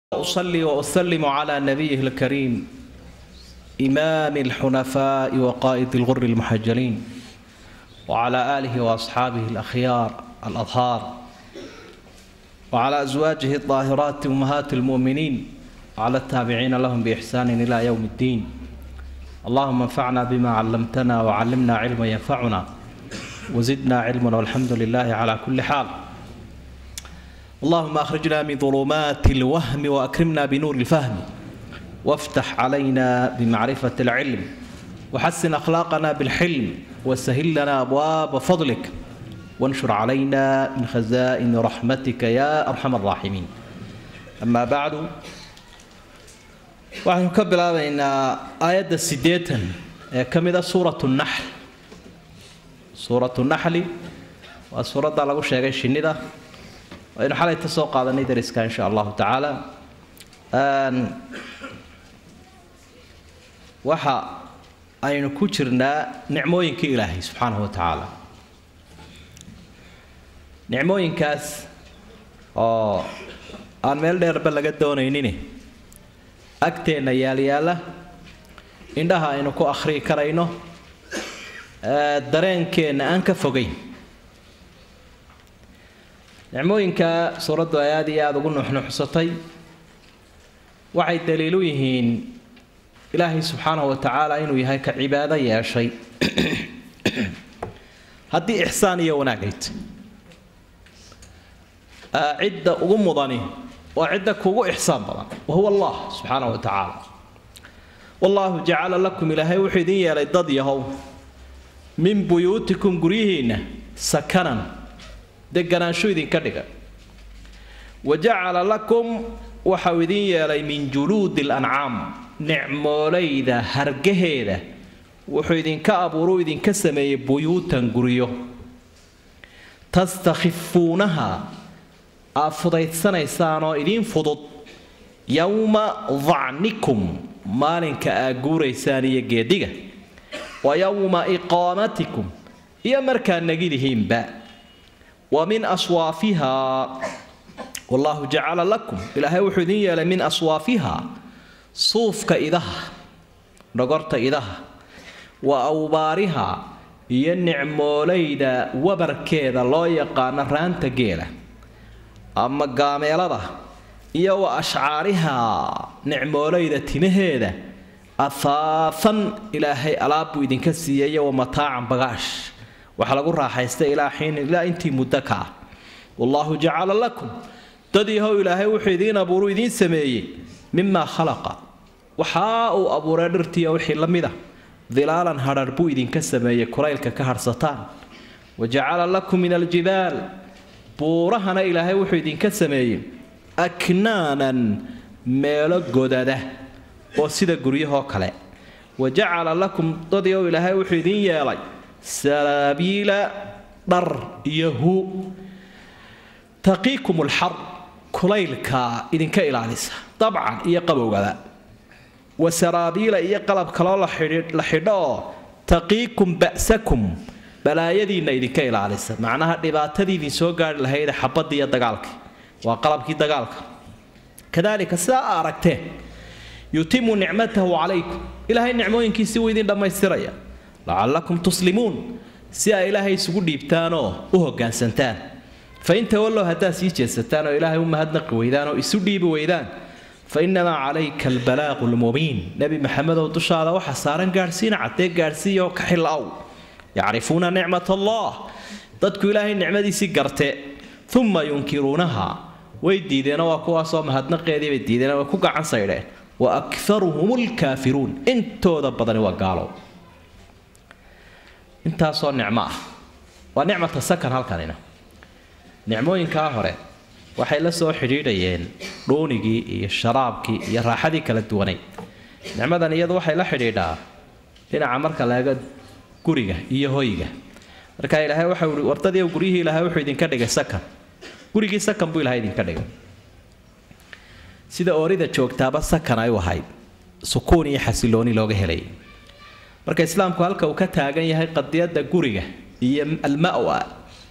أصلي وأسلم على نبيه الكريم إمام الحنفاء وقائد الغر المحجلين وعلى آله وأصحابه الأخيار الأطهار وعلى أزواجه الطاهرات أمهات المؤمنين وعلى التابعين لهم بإحسان إلى يوم الدين اللهم انفعنا بما علمتنا وعلمنا علما ينفعنا وزدنا علما والحمد لله على كل حال اللهم اخرجنا من ظلمات الوهم واكرمنا بنور الفهم وافتح علينا بمعرفه العلم وحسن اخلاقنا بالحلم وسهل لنا ابواب فضلك وانشر علينا من خزائن رحمتك يا ارحم الراحمين اما بعد waxaynu ka bilaabaynaa aayadda siddeetan ee ka mid a suuratu naxl suuratu naxli waa suuradda lagu sheegay shinnida waynu xalayta soo qaadanay dariska insha allahu tacaala waxa aynu ku jirnaa nicmooyinkii ilaahay subxaanahu wa tacaala nicmooyinkaas oo aan meel dheerba laga doonaynin agteenna yaalyaala indhaha aynu ku akhriyi karayno dareenkeenna aan ka fogayn nicmooyinka suuraddu ay aada iyo aada ugu nuxnuxsatay waxay daliilu yihiin ilaahay subxaanahu wa tacaala inuu yahay ka cibaado yeeshay haddii ixsaan iyo wanaagayd cidda ugu mudani waa cidda kugu ixsaan badan wahuwa allah subxaanahu wa tacaala wallaahu jacala lakum ilaahay wuxuu idin yeelay dad yahow min buyuutikum guryihiinna sakanan deganaanshu idinka dhiga wa jacala lakum waxau idin yeelay min juluudi lancaam nicmoolayda hargaheeda wuxuu idinka abuuruu idinka sameeyey buyuutan guryo tastakhifuunaha aad fudaydsanaysaan oo idiin fudud yowma dacnikum maalinka aad guuraysaan iyo geediga wa yowma iqaamatikum iyo markaad nagidihiinba wa min aswaafihaa wallaahu jacala lakum ilaahay wuxuu idin yeelay min aswaafihaa suufka idaha dhogorta idaha wa awbaarihaa iyo nicmoolayda wabarkeeda loo yaqaano raanta geela ama gaameelada iyo wa ashcaarihaa nicmoolayda timaheeda afaafan ilaahay alaab buu idinka siiyayo wa mataacan bagaash waxaa lagu raaxaystay ilaa xiin ilaa intii muddo ka ah wallaahu jacala lakum dad yahow ilaahay wuxuu idiin abuuru idiin sameeyey mimaa khalaqa waxaa uu abuuray dhirtiiyo wixii la mid a dilaalan hadhar buu idinka sameeyey kulaylka ka hadhsataan wa jacala lakum min aljibaal buurahana ilaahay wuxuu idinka sameeyey aknaanan meelo godada oo sida guryahoo kale wa jacala lakum dad yahow ilaahay wuxuu idiin yeelay saraabiila dhar iyo hu taqiikum lxar kulaylka idinka ilaalisa dabcan iyo qabowgaba wa saraabiila iyo qalab kaloo la xidho oo taqiikum ba'sakum balaayadiinna idinka ilaalisa macnaha dhibaatadii idin soo gaari lahayda xabadda iyo dagaalka waa qalabkii dagaalka kadalika sidaa a aragteen yutimu nicmatahu calaykum ilaahay nicmooyinkiisii wuu idin dhammaystiraya lacallakum tuslimuun si ay ilaahay isugu dhiibtaanoo u hoggaansantaan fa in tawallow haddaad sii jeedsataan oo ilaahay u mahadnaqi weydaan oo isu dhiibi weydaan fa innamaa calayka albalaaqu lmubiin nebi maxamedow dushaada waxa saaran gaadhsiina caddee gaadhsiiyo ka xil-aw yacrifuuna nicmat allah dadku ilaahay nicmadiisii garte uma yunkiruunaha way diideenoo waa kuwaasoo mahadnaqeedii bay diideen way ku gacan saydheen wa akaruhum lkaafiruun intooda badani waa gaalow intaasoo nicmo ah waa nicmata sakan halkanina nicmooyinkaa hore waxay la soo xidhiidhayeen dhuunigii iyo sharaabkii iyo raaxadii kala duwanayd nicmadan iyadu waxay la xidhiidhaa dhinaca marka laega guriga iyo hoyga marka ilaahay waxau ihi wardadii guryihii ilaahay wuxuu idinka dhigay sakan gurigii sakan buu ilahay idinka dhigay sida oorida joogtaaba sakan ay u ahayd sukuun iyo xasilooni looga helayay marka islaamku halka uu ka taagan yahay qadiyadda guriga iyo almawa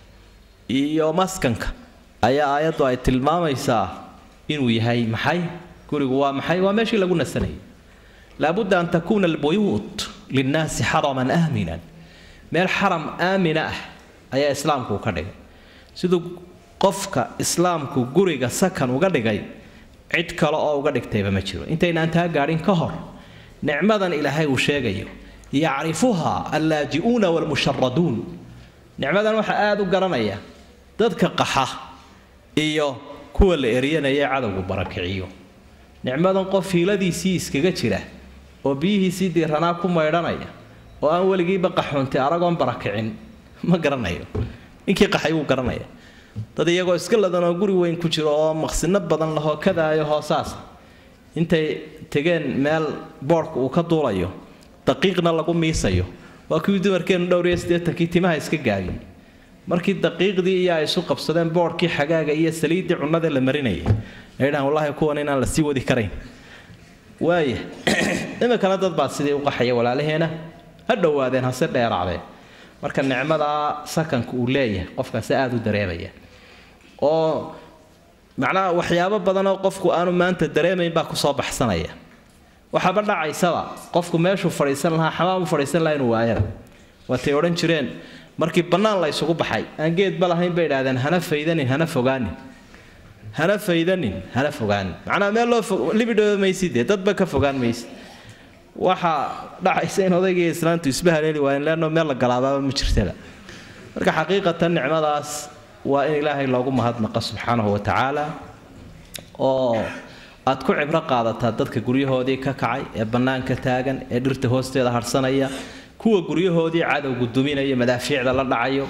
iyo maskanka ayaa aayaddu ay tilmaamaysaa inuu yahay maxay gurigu waa maxay waa meeshii lagu nasanayay laabudda an takuuna albuyuut linnaasi xaraman aaminan meel xaram aamina ah ayaa islaamku ka dhigay siduu qofka islaamku guriga sakan uga dhigay cid kale oo uga dhigtayba ma jiro intaynaan taa gaadhin ka hor nicmadan ilaahay uu sheegayo yacrifuhaa allaaji'uuna waalmusharaduun nicmadan waxaa aada u garanaya dadka qaxa iyo kuwa la eryanaya cadowgu barakiciyo nicmadan qof hiiladiisii iskaga jira oo biyihiisii diiranaa ku maydhanaya oo aan weligiiba qaxoontay aragoon barakicin ma garanayo ninkii qaxay wuu garanaya dad iyagoo iska ladan oo guri weyn ku jiro oo maqsino badan lahoo kadaayo hoosaasa intay tegeen meel boodhka uu ka duulayo daqiiqna lagu miisayo waa kuwii dumarkeenu dhowr iyo siddeetankii timaha iska gaabiyey markii daqiiqdii iyo ay isu qabsadeen boodhkii xagaaga iyo saliiddii cunnada la marinayay ay dhahaan wallaahi kuwan inaan la sii wadi karayn waaya iminkana dad baa sidii u qaxaya walaalaheena ha dhowaadeen hase dheeraadeen marka nicmadaa sakanka uu leeyahay qofkaasi aada u dareemaya oo macnaha waxyaabo badanoo qofku aanu maanta dareemayn baa kusoo baxsanaya waxaaba dhacaysaba qofku meeshuu fadhiisan lahaa xamaam u fadhiisan lahaa inuu waayaba waatay odhan jireen markii bannaan la ysugu baxay aan geedba lahayn bay idhahdeen hana faydanin hana fogaanin hana faydanin hana fogaanin macnaha meel loo libidhooba maysid dee dadba ka fogaan maysid waxaa dhacaysa in odaygii islaantu isba haleeli waayeen leanno meel la galaabaaba ma jirtaba marka xaqiiqatan nicmadaas waa in ilaahay loogu mahadnaqa subxaanahu wa tacaala oo aad ku cibro qaadataa dadka guryahoodii ka kacay ee bannaanka taagan ee dhirta hoosteeda harsanaya kuwa guryahoodii cadowgu duminaya madaafiicda la dhacayo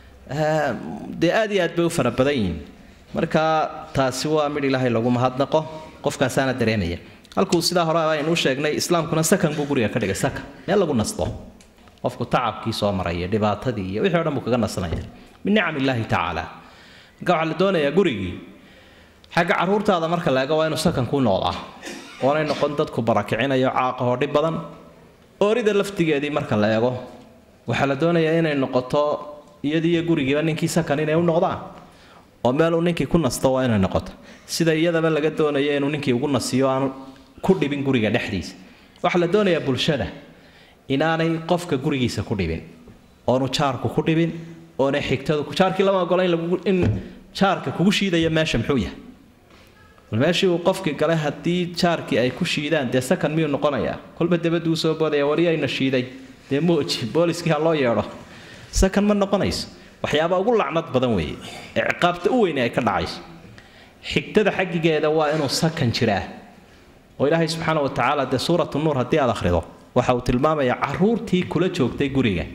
dee aad iyo aad bay u fara badan yihiin marka taasi waa midh ilaahay lagu mahadnaqo qofkaasaana dareemaya halkuu sidaa hore aynu u sheegnay islaamkuna sakan buu guriga ka dhigay sakan meel lagu nasto qofku tacabkii soo maraya dhibaatadii iyo wixii o dhan buu kaga nasanaya min nicam illaahi tacaala marka waxaa la doonayaa gurigii xagga carruurtaada marka la eego waa inuu sakan ku noqdaa oonay noqon dadku barakicinayo caaqahoo dhib badan oorida laftigeedii marka la eego waxaa la doonayaa inay noqoto iyadiiyo gurigiiba ninkii sakan inay u noqdaan oo meeluu ninkii ku nasto waa inay noqoto sida iyadaba laga doonayo inuu ninkii ugu nasiyo aanu ku dhibin guriga dhexdiisa waxaa la doonayaa bulshada inaanay qofka gurigiisa ku dhibin oonu jaarku ku dhibin oonay xigtadu jaarkii lama ogola in jaarka kugu shiidaya meesha muxuu yahay bal meeshii uu qofkii galay haddii jaarkii ay ku shiidaan dee sakan miyuu noqonayaa kolba dabaduu soo boodaya wariyayna shiiday dee mooji booliskii ha loo yeedho sakan ma noqonayso waxyaaba ugu lacnad badan weeye ee ciqaabta u weyne ay ka dhacayso xigtada xaggigeeda waa inuu sakan jiraa oo ilaahay subxaana wa tacaala dee suuratu nuur haddii aad akhrido waxa uu tilmaamayaa caruurtii kula joogtay guriga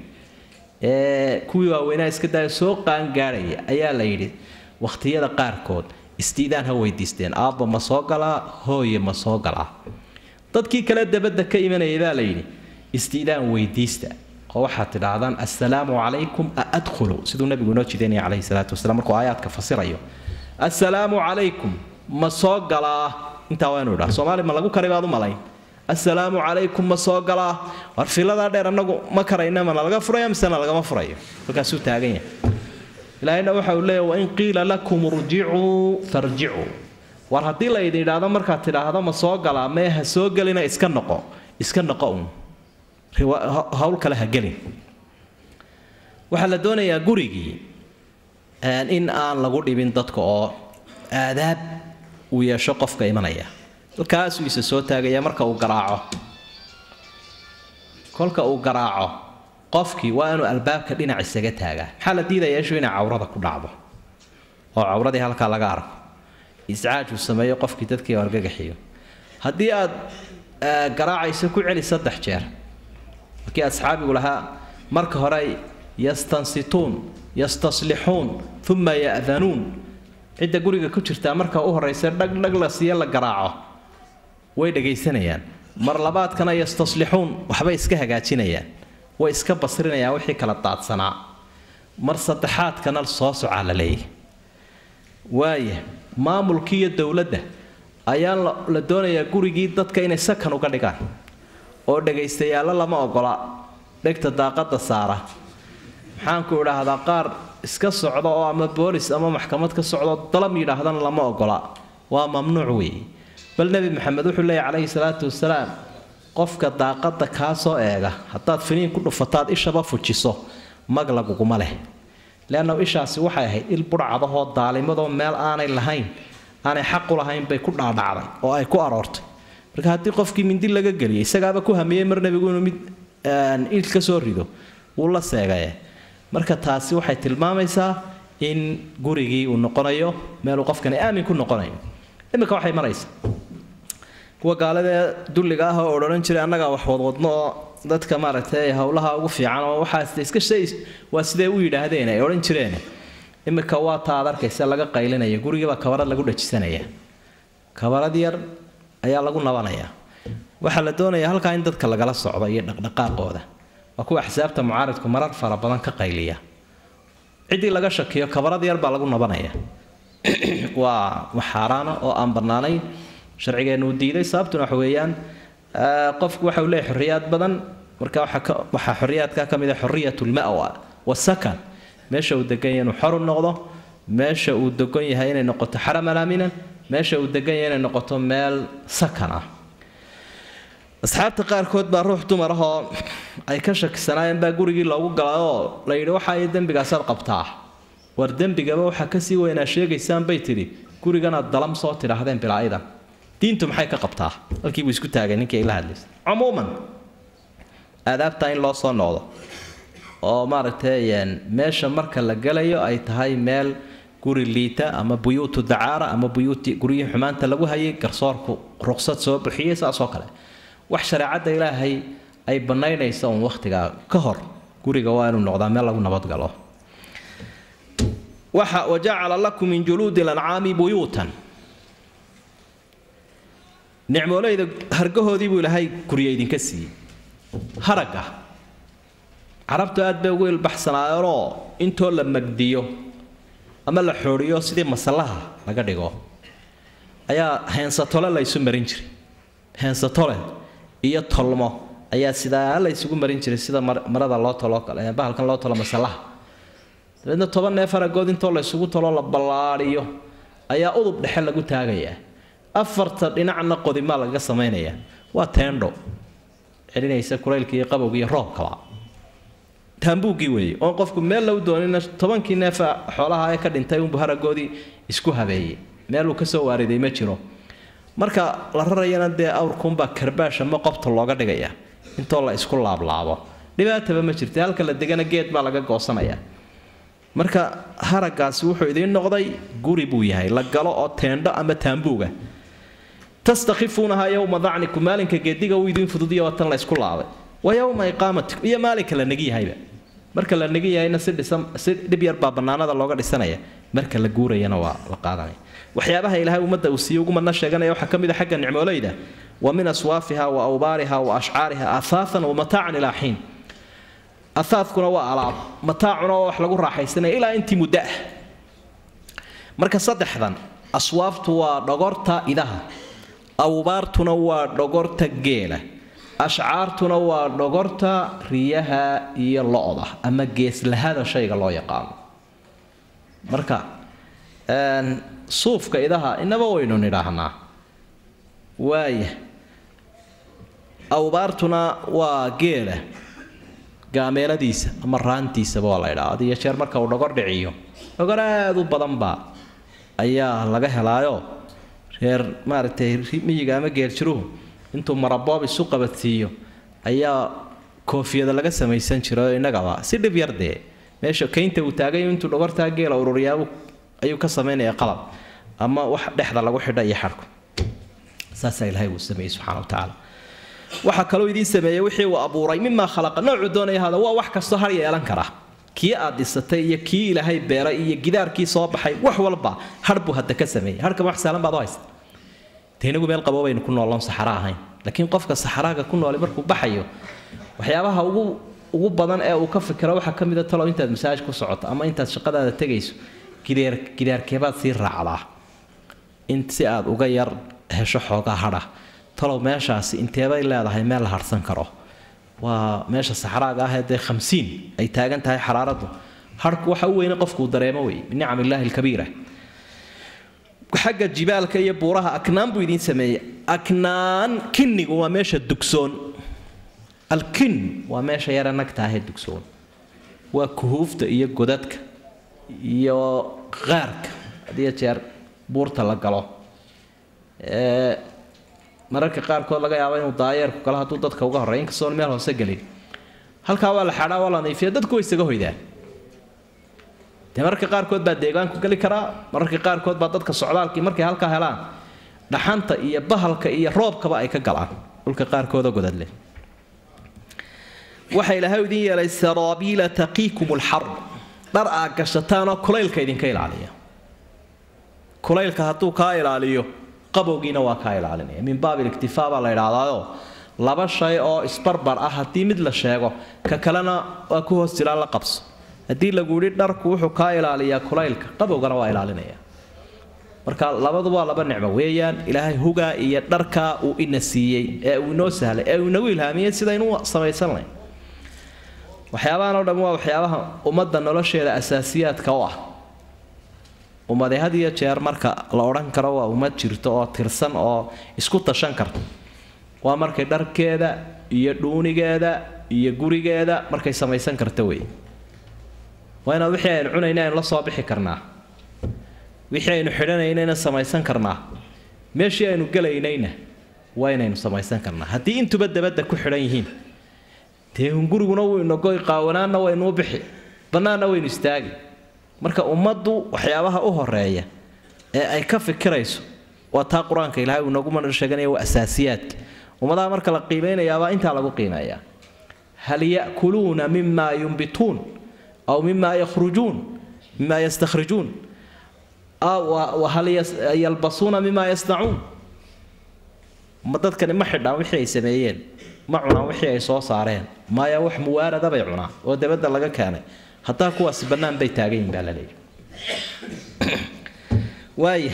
ee kuwii waaweynaa iska daaya soo qaangaadhaya ayaa la yidhi wakhtiyada qaarkood istiidaan ha weydiisteen aabba ma soo galaa hooye ma soo galaa dadkii kale dabadda ka imanayay baa la yidhi istiidaan weydiista oo waxaad tidhaahdaan assalaamu calaykum a adkhulu siduu nabigu inoo jidaynaya calayhi salaatu wasalaam markuu aayaadka fasirayo assalaamu calaykum ma soo galaa intaa waa inuu idhaa soomaali ma lagu kari baad u malayn assalaamu calaykum ma soo galaa war filadaa dheer annagu ma karayna mana laga furayo misena lagama furayo halkaasuu taagan yahay ilaahayna waxa uu leeyahy wain qiila lakum urjicuu farjicuu war haddii la idin idhaahdo markaad tidhaahdo ma soo galaa mee ha soo gelina iska noqo iska noqo un hawl kale ha gelin waxaa la doonayaa gurigii in aan lagu dhibin dadka oo aadaab uu yeesho qofka imanaya halkaasuu isa soo taagaya marka uu garaaco kolka uu garaaco qofkii waa inuu albaabka dhinac isaga taagaa maxaa la diidaya ishu inay cawrada ku dhacdo oo cawradii halkaa laga arko iscaaj uu sameeyo qofkii dadkii argagaxiyo haddii aad garaacayso ku celi saddex jeer markii asxaabigu lahaa marka hore yastansituun yastaslixuun uma ya'danuun cidda guriga ku jirtaa marka u horraysa dhagdhag la siiya la garaaco way dhagaysanayaan mar labaadkana yastaslixuun waxbay iska hagaajinayaan way iska basrinayaan wixii kala daadsanaa mar saddexaadkana soo socaa la leeyahy waaya maamulkii iyo dowladda ayaa la doonayaa gurigii dadka inay sakan uga dhigaan oo dhagaystayaalla lama ogola dhegta daaqada saara maxaanku idhaahdaa qaar iska socda oo ama boolis ama maxkamad ka socdo dalam yidhaahdana lama ogola waa mamnuuc weeye bal nebi maxamed wuxuu leeyahy calayhi salaatu wasalaam qofka daaqadda kaa soo eega haddaad finiin ku dhufataad ishaba fujiso mag laguguma leh leanna ishaasi waxay ahayd il budhcadahoo daalimadoo meel aanay lahayn aanay xaqu lahayn bay ku dhaadhacday oo ay ku aroortay marka haddii qofkii mindi laga geliyay isagaaba ku hamiyey mar nebigu inuu mid il ka soo rido wuu la seegaye marka taasi waxay tilmaamaysaa in gurigii uu noqonayo meeluu qofkani aamin ku noqonayo iminka waxay maraysaa kuwa gaaladee dulliga ah oo odhan jiray annagaa wax wadwadno oo dadka maaragtay howlaha ugu fiican oo waxaas iska shay waa siday u yidhaahdeen ay odhan jireen iminka waa taa aad arkaysa laga qaylinaya gurigiibaa kabarad lagu dhajisanaya kabarad yar ayaa lagu nabanayaa waxaa la doonayaa halkaa in dadka lagala socdo iyo dhaqdhaqaaqooda waa kuwa axsaabta mucaaridku marar fara badan ka qayliya ciddii laga shakiyo kabarad yar baa lagu nabanaya waa wax xaaraana oo aan bannaanayn sharcigeennu uu diiday sababtuna waxa weeyaan qofku waxa uu leeyahy xorriyaad badan marka waxaa xorriyaadka ka mid ah xorriyat lmawa wasakan meesha uu degan yahay inuu xor u noqdo meesha uu degan yahay inay noqoto xaraman aaminan meesha uu degan yahay inay noqoto meel sakan ah asxaabta qaarkood baa ruux dumar ahoo ay ka shakisanaayeen baa gurigii loogu galay oo la yidhi waxa ay dembigaasaad qabtaa war dembigaba waxaa kasii weynaa sheegaysaan bay tidhi guriganaad dalam soo tidhaahdeen bilaa-idan diintu maxay ka qabtaa halkii buu isku taagay ninkii ay la hadlaysay cumuuman aadaabta in loo soo noqdo oo maaragtay meesha marka la galayo ay tahay meel guri liita ama buyuutu dacaara ama buyuuti guryihii xumaanta lagu hayay garsoorku ruqsad soo bixiyey saasoo kale wax shareecadda ilaahay ay bannaynaysa uun wakhtigaa ka hor guriga waa inuu noqdaa meel lagu nabadgalo waxa wajacala lakum min juluudi lancaami buyuutan nicmoolayda hargahoodii buu ilaahay gurya idinka siiyey haragga carabtu aad bay ugu ilbaxsanaayeenoo intoo la magdiyo ama la xooriyo sidii masallaha laga dhigo ayaa heensatole la ysu marin jiray heensatole iyo tolmo ayaa sidaa la ysugu marin jiray sida marada loo tolo bahalkan loo tolo masallaha dabeedna toban neef haragood intoo la ysugu tolo la ballaadhiyo ayaa udub dhexe lagu taagayaa afarta dhinacna qodimaa lagaga samaynayaa waa teendho celinaysa kulaylka iyo qabowga iyo roobkaba taambuuggii weeye oon qofku meel lagu doonina tobankii neefa xoolaha ee ka dhintay unbu haragoodii isku habeeyey meeluu kasoo waariday ma jiro marka la rarayana dee awrkuunbaa karbaash ama qobta looga dhigaya intoo la isku laablaabo dhibaataba ma jirta halka la degana geed baa laga goosanaya marka haraggaasi wuxuu idiin noqday guri buu yahay la galo oo teendho ama taambuuga tastakhifuunaha yowma dacnikum maalinka geediga uu idiin fududiya waa tan la isku laabay wa yowma iqaamatikum iyo maalinka la negi yahayba marka la negi yahayna si dhisan si dhib yar baa bannaanada looga dhisanaya marka la guurayana waa la qaadanaya waxyaabaha ilaahay ummadda uu siiye ugumana sheeganaya waxaa ka mid a xagga nicmoolayda wa min aswaafiha wa awbaariha wa ashcaariha ahaathan wa mataacan ilaa xiin ahaadkuna waa alaab mataacuna waa wax lagu raaxaysanaya ilaa intii muddo ah marka saddexdan aswaaftu waa dhogorta idaha awbaartuna waa dhogorta geela ashcaartuna waa dhogorta riyaha iyo lo-da ama geeslahada shayga loo yaqaano marka suufka idaha inaba waynu nidhaahnaa waaya awbaartuna waa geela gaameeladiisa ama raantiisaba waa la ydhaa adiyo jeer marka uu dhogor dhiciyo dhogor aada u badanba ayaa laga helaayo reer maaragtay miyiga ama geeljiruhu intuu maraboob isu qabadsiiyo ayaa koofiyada laga samaysan jirayo innagaba si dhib yar dee meesha kaynta uu taagay intuu dhogortaa geela ururiyaa ayuu ka samaynaya qalab ama wax dhexda lagu xidha iyo xadhku saasaa ilaahay uu sameeyey subxana wa tacaala waxaa kaloo idiin sameeyey wixii uu abuuray mimaa khalaqa noocuu doonaya hada waa wax kastoo har yeelan kara kii aad dhisatay iyo kii ilaahay beeray iyo gidaarkii soo baxay wax walba har buu hadda ka sameeyey harkama wax saalan baad u haysta dee inagu meel qabo baynu ku nooloon saxara ahayn laakiin qofka saxaraaga ku nooli markuu baxayo waxyaabaha ugu ugu badan ee uu ka fikiro waxaa ka mid a talow intaad masaaj ku socoto ama intaad shaqadaada tegayso gidaar gidaarkeebaad sii raacdaa in si aad uga yar hesho xoogaa hadha talow meeshaasi inteebay leedahay meel la harsan karo waa meesha saxraaga ah ee dee khamsiin ay taagan tahay xaraaraddu harku waxa u weyne qofkuu dareemo wey min nicam illaahi alkabiira xagga jibaalka iyo buuraha aknaan buu idiin sameeyey aknaan kinnigu waa meesha dugsoon alkin waa meesha yara nagtaahee dugsoon waa kuhuufta iyo godadka iyo qaarka hadiyo jeer buurta la galo mararka qaarkood laga yaabo inuu daayeerku kale hadduu dadka uga horreey inkastoon meel hoose gelin halkaa waa la xadhaa waa la nayfiya dadku way isaga hoydaan dee mararka qaarkood baa deegaanku geli karaa mararka qaarkood baa dadka socdaalkii markay halkaa helaan dhaxanta iyo bahalka iyo roobkaba ay ka galaan dhulka qaarkoodoo godadle waxa ilaahay idin yeelay saraabiila taqiikum lxar dhar aad gashataanoo kulaylka idinka ilaaliya kulaylka hadduu kaa ilaaliyo qabowgiina waa kaa ilaalinaya min baab iliktifaa baa la idhaahdaao laba shay oo isbarbar ah haddii mid la sheego ka kalena waa ku hoos jiraan la qabso haddii lagu yidhi dharku wuxuu kaa ilaaliyaa kulaylka qabowgana waa ilaalinaya marka labadu waa laba nicmo weeyaan ilaahay hugaa iyo dharkaa uu ina siiyey ee uu inoo sahlay ee uu inagu ilhaamiyey sidaynu samaysanlay waxyaabahan oo dhan waa waxyaabaha ummadda nolosheeda asaasiyaadka u ah ummade had iyo jeer marka la odhan karo waa ummad jirto oo tirsan oo isku tashan karta waa markay dharkeeda iyo dhuunigeeda iyo gurigeeda markay samaysan karta wey waa inaad wixii aynu cunayna aynu la soo bixi karnaa wixii aynu xidhanaynayna samaysan karnaa meeshii aynu gelaynayna waa inaynu samaysan karnaa haddii intuba dabadda ku xidhan yihiin dee hunguriguna wuu inogoy qaawanaanna waynuu bixi bannaanna waynu istaagi marka ummaddu waxyaabaha u horeeya ee ay ka fikirayso waa taa qur-aanka ilahay uu inoogu mana sheeganaya waa asaasiyaadka ummadaha marka la qiimaynayaabaa intaa lagu qiimeeyaa hal ya'kuluuna mima yumbituun aw mima yakhrujuun mima yastakhrijuun hal yalbasuuna mima yasnacuun ma dadkani ma xidhaan wixii ay sameeyeen ma cunaan wixii ay soo saareen maya wax muwaarada bay cunaan oo dabadda laga keenay haddaa kuwaasi bannaan bay taagan yihin baa la leeyahy waaya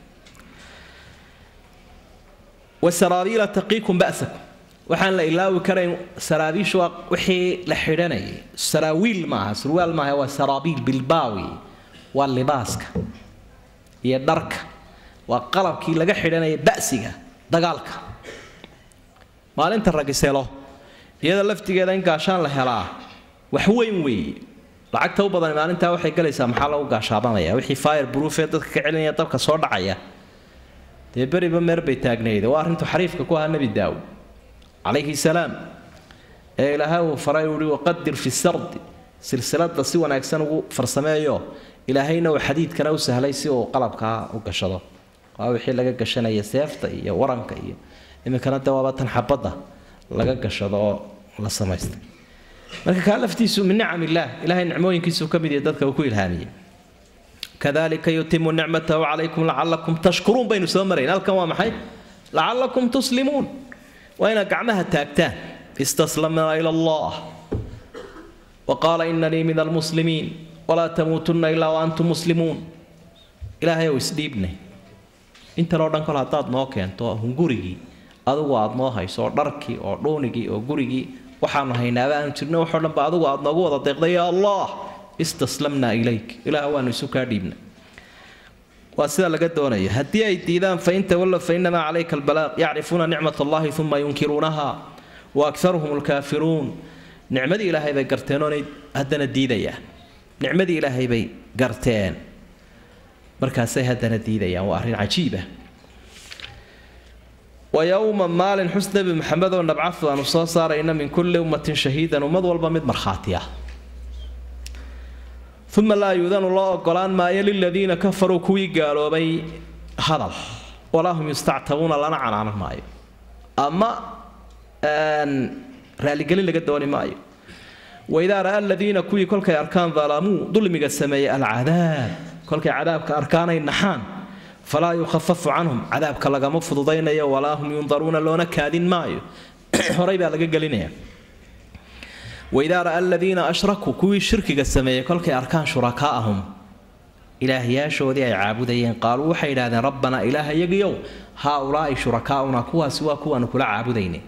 wasaraabiila taqiikum ba'sakum waxaan la ilaawi karayn saraabiishu waa wixii la xidhanayay saraawiil maaha surwaal maaha waa saraabiil bilbaawi waa libaaska iyo dharka waa qalabkii laga xidhanayay ba'siga dagaalka maalinta ragiselo iyada laftigeeda in gaashaan la helaa wax weyn weeye lacagta u badan maalintaa waxay galaysaa maxaa lagu gaashaabanaya wixii fire broofee dadka ka celinaya dabka soo dhacaya dee beriba meer bay taagnayda waa arrintu xariifka ku ahaa nebi daawud calayhi salaam ee ilaahay uu faray uhi waqadir fi sardi silsilada si wanaagsan ugu farsameeyo ilaahayna uu xadiidkana u sahlay si uu qalabkaa u gashado waa wixii laga gashanaya seefta iyo waranka iyo iminkana de waaba tan xabadda laga gashado oo la samaystay marka kaa laftiisu min nicam illaah ilahay nicmooyinkiisuu ka mid yahay dadka uu ku ilhaamiyey kadalika yutimu nicmatahu calaykum lacalakum tashkuruun baynu soo marayn halkan waa maxay lacalakum tuslimuun waa inaad gacmaha taagtaan istaslamnaa ila allah waqaala inanii min almuslimiin walaa tamuutunna ilaa waantum muslimuun ilaahay ou isdhiibnay intan oo dhan kol haddaad noo keento hungurigii adugu aad noo hayso oo dharkii oo dhuunigii oo gurigii waxaanu haynaaba aanu jirno waxoo dhanba adugu aad noogu wada deeqday yaa allah istaslamnaa ilayk ilaah waanu isu kaa dhiibna waa sida laga doonayo haddii ay diidaan fain tawallow fainamaa calayka albalaaq yacrifuuna nicmat allahi uma yunkiruunaha wa akaruhum alkaafiruun nicmadii ilaahay bay garteen oonay haddana diidayaan nicmadii ilaahay bay garteen markaasay haddana diidayaan waa arrin cajiiba wa yowma maalin xus nebi maxamed oo nabcafu aanu soo saarayna min kulli ummatin shahiidan ummad walba mid markhaati ah uma laa yuudanu loo ogolaan maayo liladiina kafaruu kuwii gaaloobay hadal walaa hum yustactabuuna lana canaanan maayo ama raaligelin laga dooni maayo waidaa ra'a aladiina kuwii kolkay arkaan dalamuu dulmiga sameeyey alcadaab kolkay cadaabka arkaanay naxaan falaa yukhafafu canhum cadaabka lagama fududaynayo walaa hum yundaruuna loona kaadin maayo horay baa laga gelinaya waidaa ra'a aladiina ashrakuu kuwii shirkiga sameeyey kolkay arkaan shurakaa'ahum ilaahyaashoodii ay caabudayeen qaaluu waxay idhahdeen rabbanaa ilaaha yagiyow haa ulaa'i shurakaa'una kuwaasi waa kuwaanu kula caabudaynay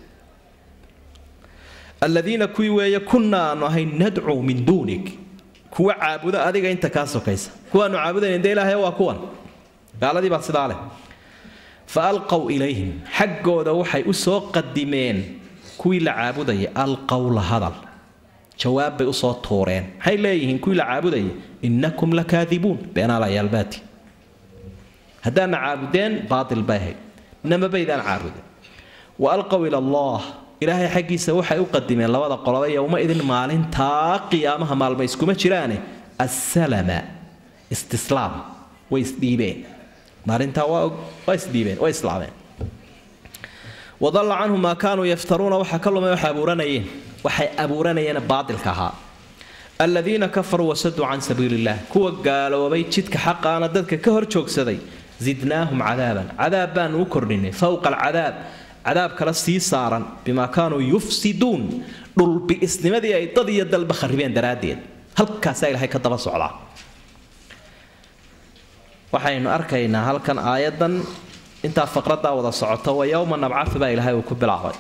aladiina kuwii weeye kunna aanu ahayn nadcuu min duunik kuwa caabuda adiga inta kaa sokaysa kuwaanu caabudayna dee ilaahay waa kuwan gaaladii baa sidaa leh fa alqow ilayhim xaggooda waxay u soo qadimeen kuwii la caabudaya alqowla hadal jawaab bay usoo tuureen maxay leeyihiin kuwii la caabudaya innakum lakaadibuun beenaalayaalbaati haddaadna caabudeen baatil bay ahayd nama baydaan caabudeen wa alqow ila allah ilaahay xaggiisa waxay u qadimeen labada qoloba yowma idin maalintaa qiyaamaha maalma iskuma jiraane assalama istislaam way isdhiibeen maalintaa waa isdhiibeen way islaameen wadalla canhu maa kaanuu yaftaruuna waxaa ka lumay waxay abuuranayeen waxay abuuranayeen baatilka ahaa aladiina kafaruu wasaduu can sabiili illah kuwa gaaloobay jidka xaqaana dadka ka hor joogsaday zidnaahum cadaaban cadaab baanu u kordhinay fowqa alcadaab cadaab kale sii saaran bimaa kaanuu yufsiduun dhulbi'isnimadii ay dad iyo dalba kharibeen daraaddeed halkaasaa ilahay ka daba socdaa waxaynu arkaynaa halkan aayadan intaa faqradaa wada socoto wa yowma nabcahu baa ilaahay uu ku bilaabay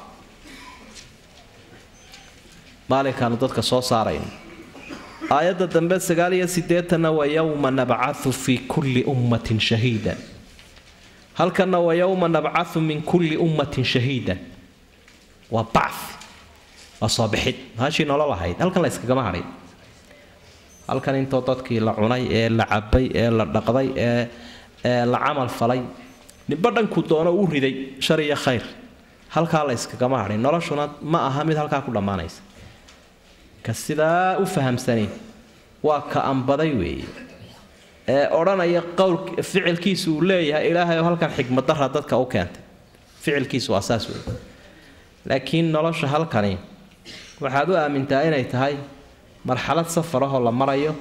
maalinkaanu dadka soo saarayno aayadda dambe sagaal iyo siddeetanna wa yowma nabcahu fii kulli ummatin shahiida halkanna wa yowma nabcahu min kulli ummatin shahiida waa bacf waa soo bixid maashii nolol ahayd halkan la yskagama hadhin halkan intoo dadkii la cunay ee la cabay ee la dhaqday ee ee la camal falay ninba dhankuu doono u riday shar iyo khayr halkaa la yskagama hadhin noloshuna ma aha mid halkaa ku dhammaanaysa ka sidaa u fahamsani waa ka ambaday weeye ee odhanaya qowl ficilkiisu uu leeyahay ilaahay oo halkan xikmaddarra dadka u keentay ficilkiisu waa saas weeye laakiin nolosha halkani waxaad u aamintaa inay tahay marxalad safarahoo la marayo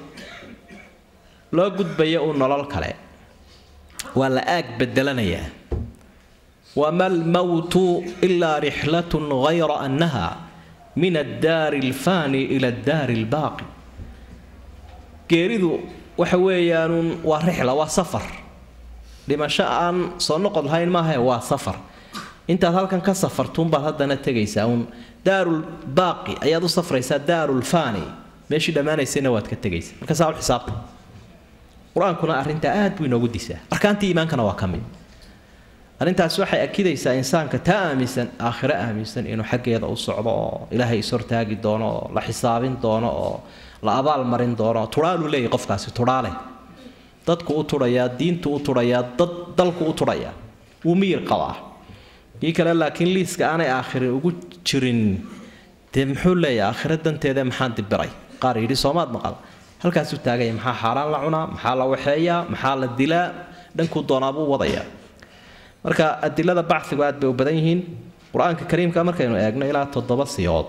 loo gudbayo uu nolol kale waa la aag bedelanayaa wama almowtu ilaa rixlatun hayra annaha min addaari alfaani ila addaari albaaqi geeridu waxa weeyaanuun waa rixla waa safar dhimasho aan soo noqod lahayn maahae waa safar intaad halkan ka safartuunbaad haddana tegaysaa uun daarul baaqi ayaad u safraysaa daarul faani meeshii dhammaanaysayna waad ka tegaysaa marka saa u xisaabta qur-aankuna arrintaa aad buu inoogu disaa arkaantii iimaankana waa ka mid arrintaasi waxay akidaysaa insaanka taa aaminsan aakhiro aaminsan inuu xaggeeda u socdo oo ilaahay ishortaagi doono oo la xisaabin doono oo la abaal marin doono turaaluu leeyahy qofkaasi turaale dadku u turayaa diintu u turayaa dad dalku u turayaa wuu miyir qabaa kii kale laakiin liiska aanay aakhiri ugu jirin dee muxuu leeyahay aakhiro danteeda maxaan dibiray qaar yidhi soomaad maqal halkaasuu taagaya maxaa xaaraan la cunaa maxaa la waxeeyaa maxaa la dilaa dhankuu doonaabuu wadayaa marka adilada bacigu aad bay u badan yihiin qur-aanka kariimka markaynu eegno ilaa toddoba siyood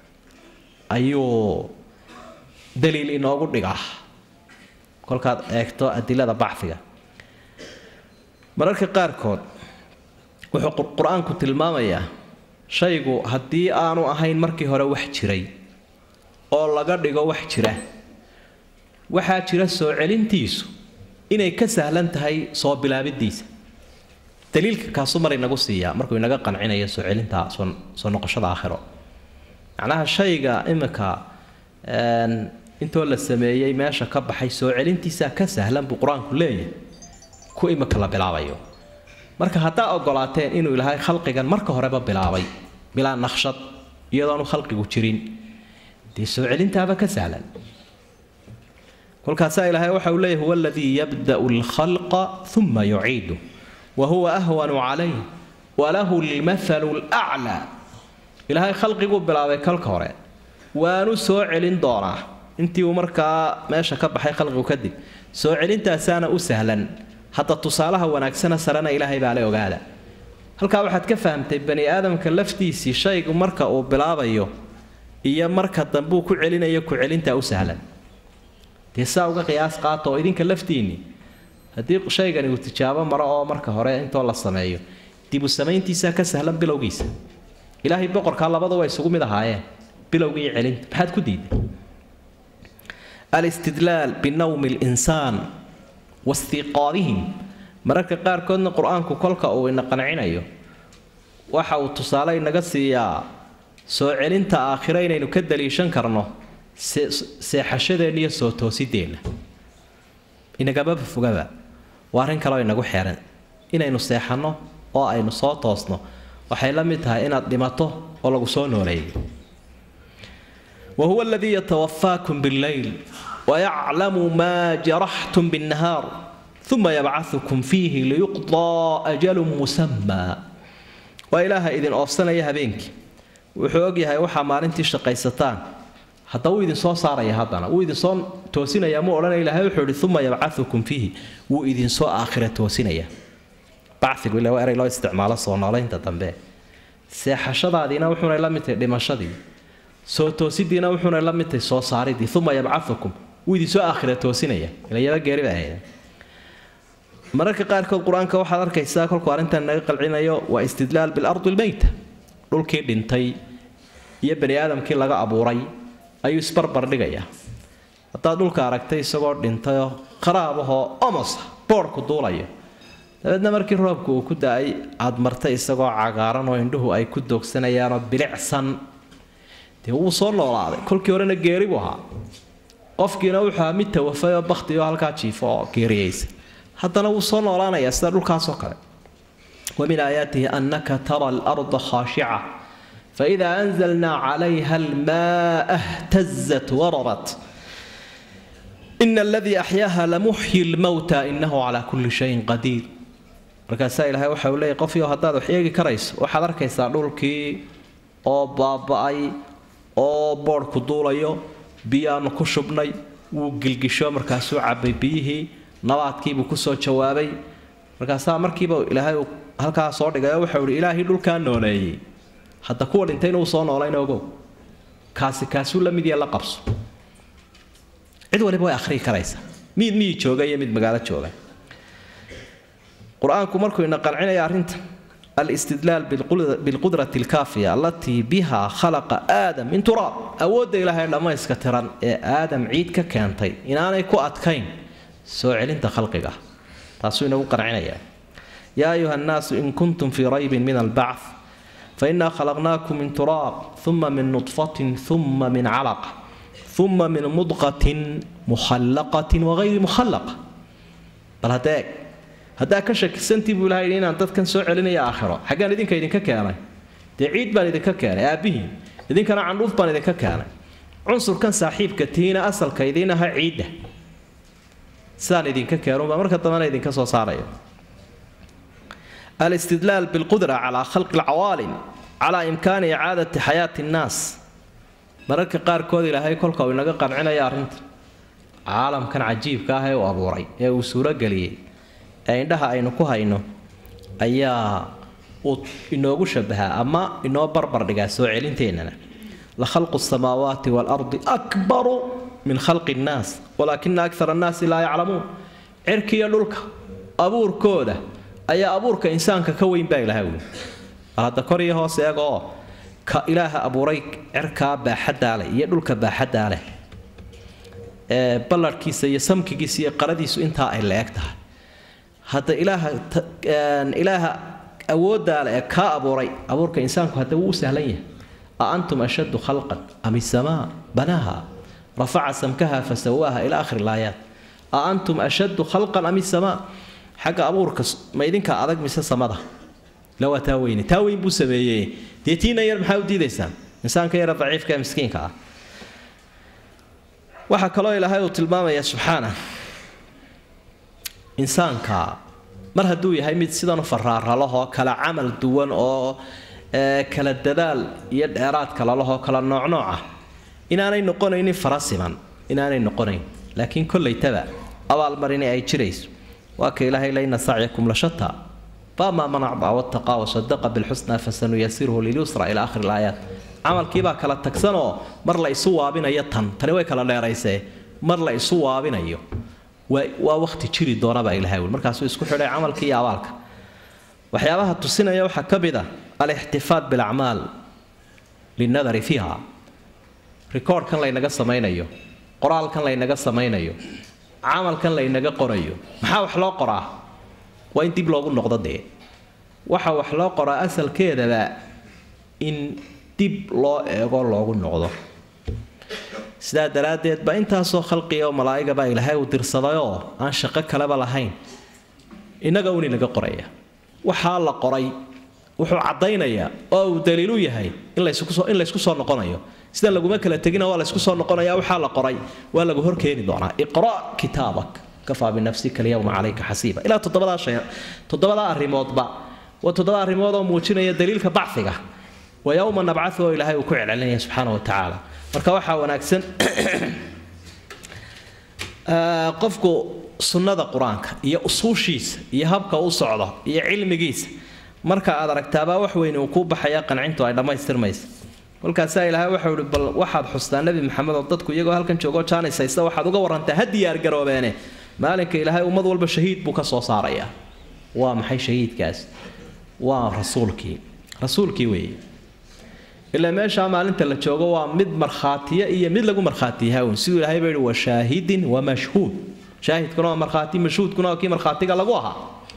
ayuu daliil inoogu dhigaa kolkaad eegto adilada baciga mararka qaarkood wuxuu qur-aanku tilmaamayaa shaygu haddii aanu ahayn markii hore wax jiray oo laga dhigo wax jira waxaa jira soo celintiisu inay ka sahlan tahay soo bilaabidiisa daliilka kaasu mar inagu siiyaa markuu inaga qancinayo soo celinta soo noqoshada aakhiro macnaha shayga imika intoo la sameeyey meesha ka baxay soo celintiisaa ka sahlan buu qur-aanku leeyahay ku imika la bilaabayo marka haddaa ogolaateen inuu ilaahay khalqigan marka horeba bilaabay bilaa naqshad iyadoonu khalqigu jirin dee soo celintaaba ka sahlan kolkaasaa ilaahay waxa uu leeyahy huwa aladii yabda'u alkhalqa uma yuciidu wa huwa ahwanu calayh walahu lmathalu laclaa ilaahay khalqiguu bilaabay kalka hore waanu soo celin doonaa intii uu markaa meesha ka baxay khalqigu kadib soo celintaasaana u sahlan hadda tusaalaha wanaagsana sarena ilaahay baa le ogaada halkaa waxaad ka fahamtay bani aadamka laftiisii shaygu marka uu bilaabayo iyo marka dambuu ku celinayo ku celintaa u sahlan dee saa uga qiyaas qaata oo idinka laftiinni haddii shaygani uu tijaabo maro oo marka hore intoo la sameeyo dibu samayntiisaa ka sahlan bilowgiisa ilaahay boqorkaa labada waa isugu mid ahaayeen bilowga iyo celinta maxaad ku diiday alistidlaal binawmi linsaan wastiiqaadihim mararka qaarkoodna qur-aanku kolka uu ina qancinayo waxa uu tusaale inaga siiyaa soo celinta aakhiro inaynu ka daliishan karno seexashadeenna iyo soo toosideenna inagamaba fogaba waa arrin kaleo inagu xeeran inaynu seexanno oo aynu soo toosno waxay la mid tahay inaad dhimato oo lagu soo nooleeyo wa huwa aladii yatawafaakum billeyl wayaclamu maa jaraxtum binnahaar uma yabcahukum fiihi liyuqdaa ajalun musamaa waa ilaaha idin oofsanaya habeenkii wuxuu ogyahay waxaa maalintii shaqaysataan hadda wuu idinsoo saaraya haddana wuu idinsoo toosinaya muu odhanaya ilahay wuxuu ihi uma yabcahukum fiihi wuu idinsoo aakhira toosinaya bacigu ila waa eray loo isticmaalo soo noolaynta dambe seexashadaadiina wuxuunay la mid tahay dhimashadii soo toosidiina wuxuunay la mid tahay soo saaridii uma yabcahukum wuu idinsoo aakhira toosinaya ilayaba geeri ba ahayd mararka qaarkood qur-aanka waxaad arkaysaa kolkuu arrintan naga qalcinayo waa istidlaal bilardi lmeyta dhulkii dhintay iyo bani aadamkii laga abuuray ayuu isbarbar dhigayaa haddaad dhulka aragtay isagoo dhintayoo qaraabahoo omosa boodhku duulayo dabeedna markii roobku uu ku da-ay aad martay isagoo cagaaran oo indhuhu ay ku doogsanayaanoo bilicsan dee wuu soo noolaaday kolkii horena geeri buu ahaa qofkiina wuxuu ahaa mid tawafay oo bakti oo halkaa jiifo oo geeriyeysa haddana wuu soo noolaanayaa sida dhulkaasoo kale ومن آياته أنك ترى الأرض خاشعة فإذا أنزلنا عليها الماء اهتزت وربت إن الذي أحياها لمحيي الموتى إنه على كل شيء قدير markaasaa ilaahay waxa uu leeyahy qofyo haddaad wax eegi karayso waxaad arkaysaa dhulkii oo baaba-ay oo boodhku duulayo biyaanu ku shubnay wuu gilgisho markaasuu cabay biyihii nabaadkiibuu kusoo jawaabay markaasaa markiiba ilaahay uu halkaa soo dhigay oo waxau ihi ilaahii dhulkaa nooleeyey hadda kuwa dhintayna uu soo noolayna ogow kaasi kaasuu la mid yahe la qabso cid waliba way akhriyi karaysaa mid miyi jooga iyo mid magaalo jooga qur-aanku markuu ina qancinaya arrinta alistidlaal bilqudrati alkaafiya allatii biha khalaqa aadam min turaab awoodda ilaahay dhammayska tiran ee aadam ciid ka keentay inaanay ku adkayn soo celinta khalqiga taasuu inagu qancinaya yaa ayuha nnaasu in kuntum fii raybin min albacth fainaa khalaqnaakum min turaab uma min nudfatin uma min calaqa uma min mudqatin mukhallaqatin wagayri mukhallaqa bal haddee eeg haddaa ka shakisantii buu ilahay yidhi inaan dadkan soo celinaya aakhiro xaggaan idinka idinka keenay dee ciid baan idinka keenay aabbihiin idinkana candhuuf baan idinka keenay cunsurkan saaxiibka tihiina asalka idiin aha ciidda sidaan idinka keenunbaa marka dambena idinka soo saaraya alistidlaal bilqudra calaa khalqi alcawaalim calaa imkaani icaadati xayaati nnaas mararka qaarkood ilaahay kolka uu inaga qancinaya arrinta caalamkan cajiibka ah ee uu abuuray ee uu suurogeliyey ee indhaha aynu ku hayno ayaa uu inoogu shabahaa ama inoo barbar dhigaa soo celinteennana la khalqu samaawaati waalardi akbaru min khalqi nnaas walaakina akara annaasi laa yaclamuun cirkiiyo dhulka abuurkooda ayaa abuurka insaanka ka weyn baa ilaha wey bal hadda kor iyo hoos eega oo ka ilaaha abuuray cirkaa baaxaddaa leh iyo dhulka baaxaddaa leh ee ballarhkiisa iyo samkigiisa iyo qaradiisu intaa ay la eg tahay hadda ilaaha ilaaha awooddaa leh ee kaa abuuray abuurka insaanku hadda wuu u sahlan yahay a antum ashaddu khalqan am isamaa banaaha rafaca samkaha fasawaaha ila akhiri laayaat a antum ashaddu khalqan am isamaa xagga abuurka ma idinka adag mise samada la waa taa weyne taa weyn buu sameeyey dee tiina yar maxaa u diidaysaan insaanka yara daciifka ee miskiinka ah waxaa kaloo ilaahay uu tilmaamaya subxaana insaanka mar hadduu yahay mid sidan u faraaralahoo kala camal duwan oo kala dadaal iyo dheeraad kalalahoo kala noocnooca inaanay noqonaynin fara siman inaanay noqonayn laakiin kollaytaba abaalmarini ay jirayso waa ka ilaahay layna sacyakum la shataa faamaa man acdaa wattaqaa wasadaqa bilxusnaa fasanuyasiruhu lilyusra ila akhiri laayaat camalkiibaa kala tagsanoo mar la isu waabinayo tan tani way kala dheeraysee mar la isu waabinayo waa waqti jiri doonabaa ilahay wl markaasuu isku xidhay camalkii iyo abaalka waxyaabaha tusinaya waxaa ka mid a alixtifaad bilacmaal linadari fiiha rikoordhkan laynaga samaynayo qoraalkan laynaga samaynayo camalkan laynaga qorayo maxaa wax loo qoraa waa in dib loogu noqdo dee waxa wax loo qoraa asalkeedaba in dib loo eego loogu noqdo sidaa daraaddeed baa intaasoo khalqiga oo malaa'iga baa ilaahay uu dirsadayoo aan shaqo kaleba lahayn innaga uni laga qoraya waxaa la qoray wuxuu caddaynayaa oo uu daliilu yahay in layskusoo in laysku soo noqonayo sidan laguma kala tegina waa laysku soo noqonaya waxaa la qoray waa lagu horkeeni doonaa iqra' kitaabak kafaa binafsika alyawma calayka xasiiba ilaa toddobadaa shay toddobadaa arrimoodba waa toddoba arrimood oo muujinaya daliilka bacfiga wa yowma nabcadu oo ilaahay uu ku celcelinaya subxaana wa tacaala marka waxaa wanaagsan qofku sunnada qur-aanka iyo usuushiisa iyo habka u socdo iyo cilmigiisa marka aad aragtaabaa wax weyn uu kuu baxaya qancintu ay dhammaystirmaysa kolkaasaa ilaahay waxau ihi bal waxaad xustaa nebi maxamed oo dadku iyagoo halkan joogoo jaanis haysta waxaad uga warantaa ha diyaargaroobeene maalinka ilaahay ummad walba shahiid buu ka soo saarayaa waa maxay shahiidkaas waa rasuulkii rasuulkii weeye ilaa meeshaa maalinta la joogo waa mid markhaatiya iyo mid lagu markhaatiyaha un siduu ilaahay baa yihi wa shaahidin wa mashhuud shaahidkuna waa markhaati mashhuudkuna waa kii markhaatiga lagu ahaa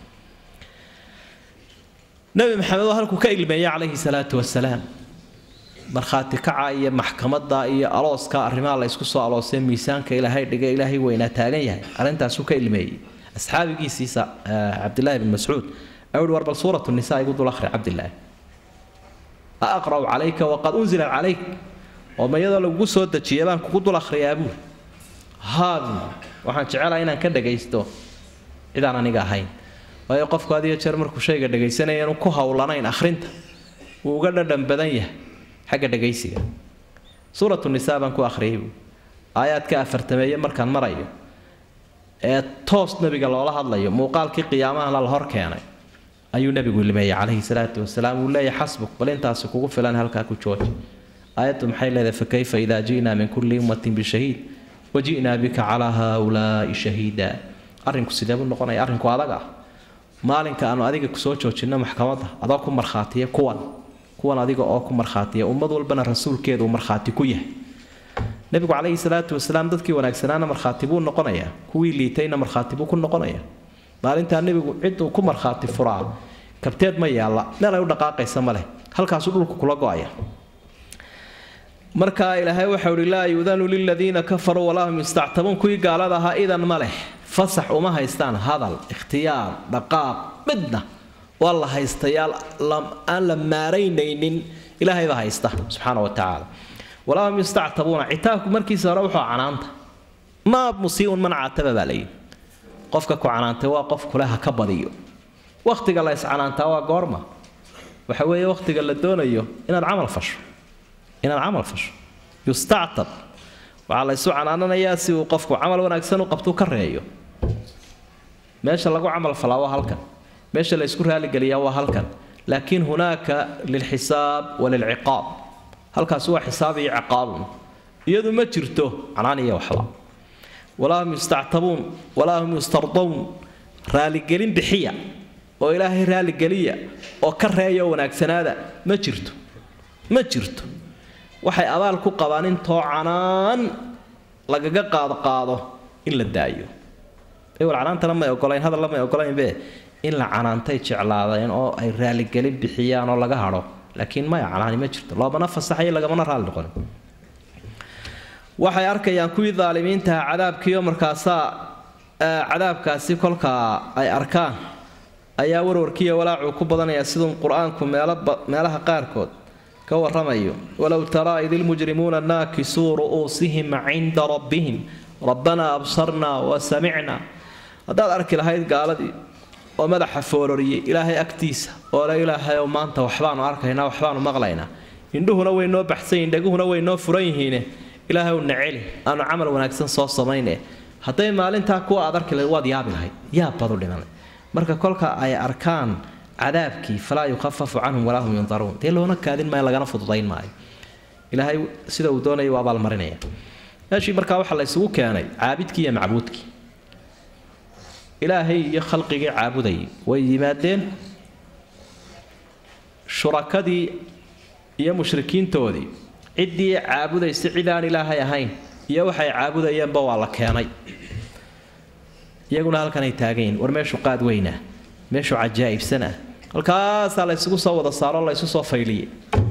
nabi maxamed oo halkuu ka ilmeeyey calayhi salaatu wasalaam markhaati kaca iyo maxkamadda iyo alooska arrimaha la ysku soo aloosay miisaanka ilaahay dhiga ilaahay weynaa taagan yahay arrintaasuu ka ilmeeyey asxaabigiisiisa cabdilaahi bin mascuud ayuu hi war bal suuratu nisaa igu dul akhri cabdilaahi a aqra'u calayka waqad unzilat calayk oo ma iyadoo lagugu soo dejiyay baan kugu dul akhriyaa buuri haabi waxaan jecelahay inaan ka dhagaysto cidaan aniga ahayn waayo qofku had iyo jeer markuu shayga dhagaysanaya inuu ku howlanayn akhrinta wuu uga dhadhan badan yahay xagga dhagaysiga suuratu nisaa baan ku akhriyay buuri aayaadka afartameeye markaan marayo ee toos nebiga loola hadlayo muuqaalkii qiyaamahana la hor keenay ayuu nebigu ilmeeyey calayhi salaatu wasalaam uu leeyahay xasbuk bal intaasi kugu filan halkaa ku jooji aayaddu maxay leedahay fakayfa idaa ji'naa min kulli ummatin bishahiid waji'naa bika calaa haaulaa'i shahiida arrinku sidee buu noqonaya arrinku adag ah maalinka aanu adiga kusoo joojinno maxkamadda adoo ku markhaatiya kuwan kuwan adiga oo ku markhaatiya ummad walbana rasuulkeedu markhaati ku yahay nebigu calayhi salaatu wasalaam dadkii wanaagsanaana markhaati buu noqonayaa kuwii liitayna markhaati buu ku noqonayaa maalintaa nebigu ciduu ku markhaati furaa kabteed ma yaalla meel ay u dhaqaaqaysa ma leh halkaasuu dhulku kula go'aya markaa ilaahay waxau ihi laa yuudanu liladiina kafaruu walaa hum yustactabuun kuwii gaalada ahaa idan ma leh fasax uma haystaan hadal ikhtiyaar dhaqaaq midna waa la haystayaal aan la maaraynaynin ilaahaybaa haysta subxaana wa tacaala walaa hum yustactabuuna citaabku markiisa hore wuxuu canaanta maa musiiun man caataba baa layidhi qofka ku canaantay waa qof kule ha ka badiyo wakhtiga la iscanaantaa waa goorma waxa weeye wakhtiga la doonayo inaad camal fasho inaad camal fasho yustactab waxaa la ysu canaananayaa si uu qofku camal wanaagsan u qabtuu ka reeyo meesha lagu camal falaa waa halkan meesha la ysku raaligeliyaa waa halkan laakiin hunaaka lilxisaab walilciqaab halkaasi waa xisaab iyo ciqaabun iyadu ma jirto canaan iyo waxba walaa hum yustactabuun walaa hum yustardawn raaligelin bixiya oo ilaahay raaligeliya oo ka reeya wanaagsanaada ma jirto ma jirto waxay abaal ku qabaan intoo canaan lagaga qaadqaado in la daayo ewal canaantana may ogolayn hadalla may ogolaynbe in la canaantay jeclaadeen oo ay raaligelin bixiyaan oo laga hadho laakiin maya canaani ma jirto loomana fasaxayo lagamana raali noqon waxay arkayaan kuwii daalimiintaha cadaabkiioo markaasaa cadaabkaasi kolkaa ay arkaan ayaa warwarkiiyo walaacuu ku badanayaa siduu qur-aanku meelaha qaarkood ka waramayo walow taraa id ilmujrimuuna naakisuu ru'uusihim cinda rabbihim rabbanaa absarnaa wa samicnaa haddaad arki lahayd gaaladii oo madaxa foororiyey ilaahay agtiisa oo le ilaahayow maanta waxbaanu arkaynaa waxbaanu maqlaynaa indhuhuna way noo baxsanyihin dhaguhuna way noo furan yihiine ilaahay na celi aanu camal wanaagsan soo samayne hadday maalintaa kuwa aad arki lahayd waad yaabi lahayd yaab baad u dhimanay marka kolka ay arkaan cadaabkii falaa yukhafafu canhum walaa hum yundaruun dee loona kaadin maayo lagana fududayn maayo ilaahay sida uu doonaya waa abaalmarinaya meeshii markaa waxaa la isugu keenay caabidkii iyo macbuudkii ilaahay iyo khalqigii caabudayay way yimaadeen shurakadii iyo mushrikiintoodii ciddii caabudaysa cid aan ilaahay ahayn iyo waxay caabudayeenba waa la keenay iyaguna halkanay taagan yihin war meeshu qaad weynaa meeshu cajaa'ibsanah halkaasaa la ysugu soo wada saaro la ysu soo fayliyey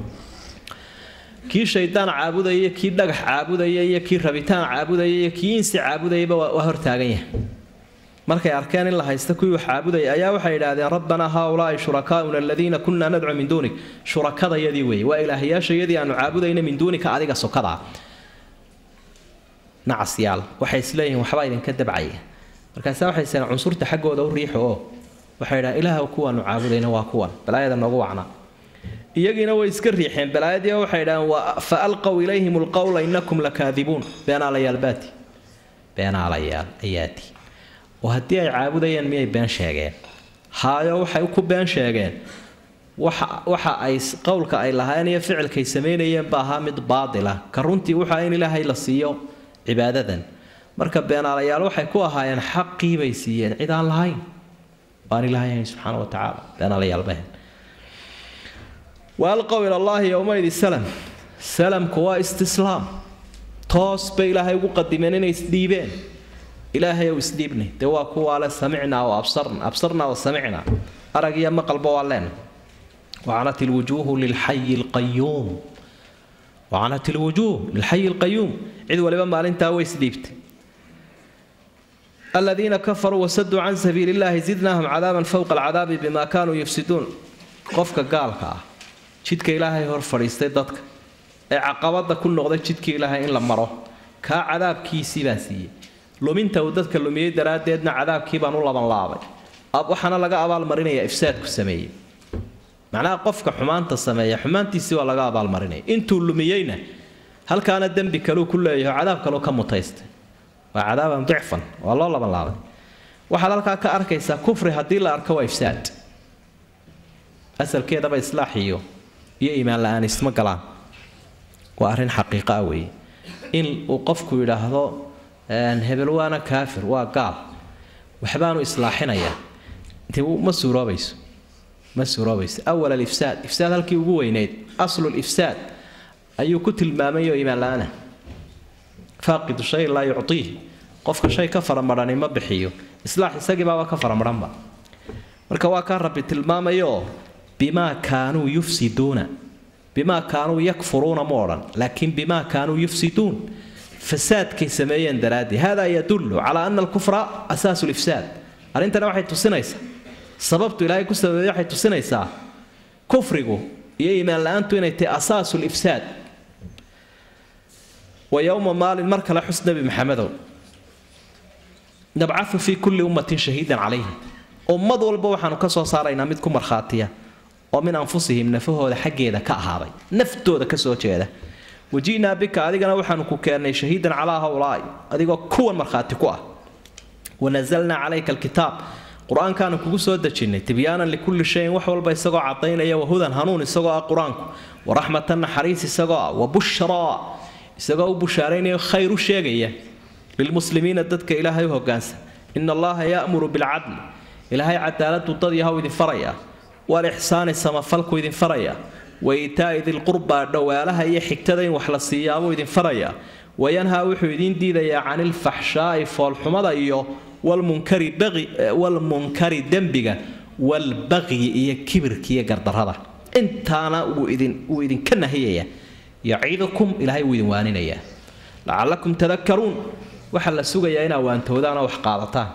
kii shaydaan caabudaya kii dhagax caabudaya iyo kii rabitaan caabudaya iyo kii insi caabudayaba waa hortaagan yahay markay arkeen in la haysta kuwii wax caabudaya ayaa waxay idhaahdeen rabbanaa haaulaai shurakaauna aladiina kunaa nadcu min duunik shurakadayadii weeye waa ilaahyaashayadii aanu caabudayna min duunika adiga sokadaa nacasyaal waxay isleeyihiin waxbaa idinka dabcaya markaase waxay seen cunsurta xaggooda u riixo oo waxay idhahdeen ilaah kuwaanu caabudayna waa kuwan balaayada noogu wacnaa iyagiina way iska riixeen balaayadii waxay idhahdeen fa alqow ilayhim lqowla inakum lakaadibuun beenaalayaal baati beenaalayaal ayaati oo haddii ay caabudayeen miyay been sheegeen haayo waxay ku been sheegeen waxa ay qowlka ay lahaayeen iyo ficilkay samaynayeen ba ahaa mid baatila ka runtii wuxua in ilaahay la siiyo cibaadadan marka beenaalayaal waxay ku ahaayeen xaqii bay siiyeen cid aan lahayn aan ilaahay ahayn subxaana wa tacaala beenaalayaal bahen waalqow ila allaahi yowmaydi salam salamku waa istislaam toos bay ilaahay ugu qadimeen inay isdhiibeen ilaahay ow isdhiibnay dee waa kuwaa le samicnaa oo absarna absarnaa oo samicnaa arag iyo maqalba waa leen wacanat ilwujuuhu lilxayi alqayuum wacanat ilwujuuh lilxayi alqayuum cid waliba maalintaa way isdhiibtay aladiina kafaruu wasaduu can sabiili illahi zidnaahum cadaaban fowqa alcadaabi bima kaanuu yufsiduun qofka gaalka ah jidka ilaahay hor fadhiistay dadka ee caqabada ku noqday jidkii ilaahay in la maro kaa cadaabkiisii baan siiyey luminta uu dadka lumiyey daraaddeedna cadaabkii baan u labanlaabay waxaana laga abaalmarinaya ifsaadku sameeyey macnaha qofka xumaanta sameeya xumaantiisii waa laga abaalmarinaya intuu lumiyeyna halkaana dembi kaleu ku leeyaho cadaab kaleu ka mutaystay waa cadaaban dicfan waa loo labanlaabay waxaad halkaa ka arkaysaa kufri haddii la arko waa ifsaad asalkeedaba islaax iyo iyo iimaan la-aan isma galaan waa arrin xaqiiqa ah weeye in uu qofku yidhaahdo hebel waana kaafir waa gaal waxbaanu islaaxinayaa ma suuroobayso ma suuroobayso awal alifsaad ifsaad halkii ugu weyneyd aslu lifsaad ayuu ku tilmaamayo iimaan la-aana faaqidu shay laa yuctiih qofka shay ka faramadhani ma bixiyo islaax isagiibaaba ka faramadhanba marka waa kaa rabbi tilmaamayo bimaa kaanuu yufsiduuna bimaa kaanuu yakfuruuna ma odhan laakiin bimaa kaanuu yufsiduun fasaadkay sameeyeen daraadii hada yadullu calaa ana alkufra asaasu lifsaad arrintana waxay tusinaysaa sababtu ilaahay ku sababeeye waxay tusinaysaa kufrigu iyo iimaan la-aantu inay tahay asaasu lifsaad wa yowma maalin mar kale xus nebi maxamedow nabcatu fii kulli ummatin shahiidan calayhim ummad walba waxaanu ka soo saaraynaa mid ku markhaatiya oo min anfusihim nafahooda xaggeeda ka ahaaday naftooda ka soo jeeda waji'naa bika adigana waxaanu ku keennay shahiidan calaa hawlaai adigoo kuwan markhaati ku ah wanazalnaa calayka alkitaab qur-aankaanu kugu soo dejinnay tibyaanan likulli shayin wax walba isagoo cadaynaya wahudan hanuun isagoo ah qur-aanku waraxmatan naxariis isagoo ah wa bushraa isagoo u bushaaraynayo khayr u sheegaya lilmuslimiina dadka ilaahay u hogaansan ina allaha ya'muru bilcadli ilaahay cadaaladu dad yahow idin faraya walixsaani samafalku idin faraya wa iitaa'i dilqurbaa dhowaalaha iyo xigtada in wax la siiyaabuu idin faraya wayanhaa wuxuu idiin diidayaa cani ilfaxshaa'i foolxumada iyo walmunkari dembiga walbaqyi iyo kibirka iyo gardarrada intaana wuu idinka nahiyaya yaciidukum ilaahay wuu idin waaninayaa lacallakum tadakaruun waxaa la sugayaa inaa waantoodaan oo wax qaadataan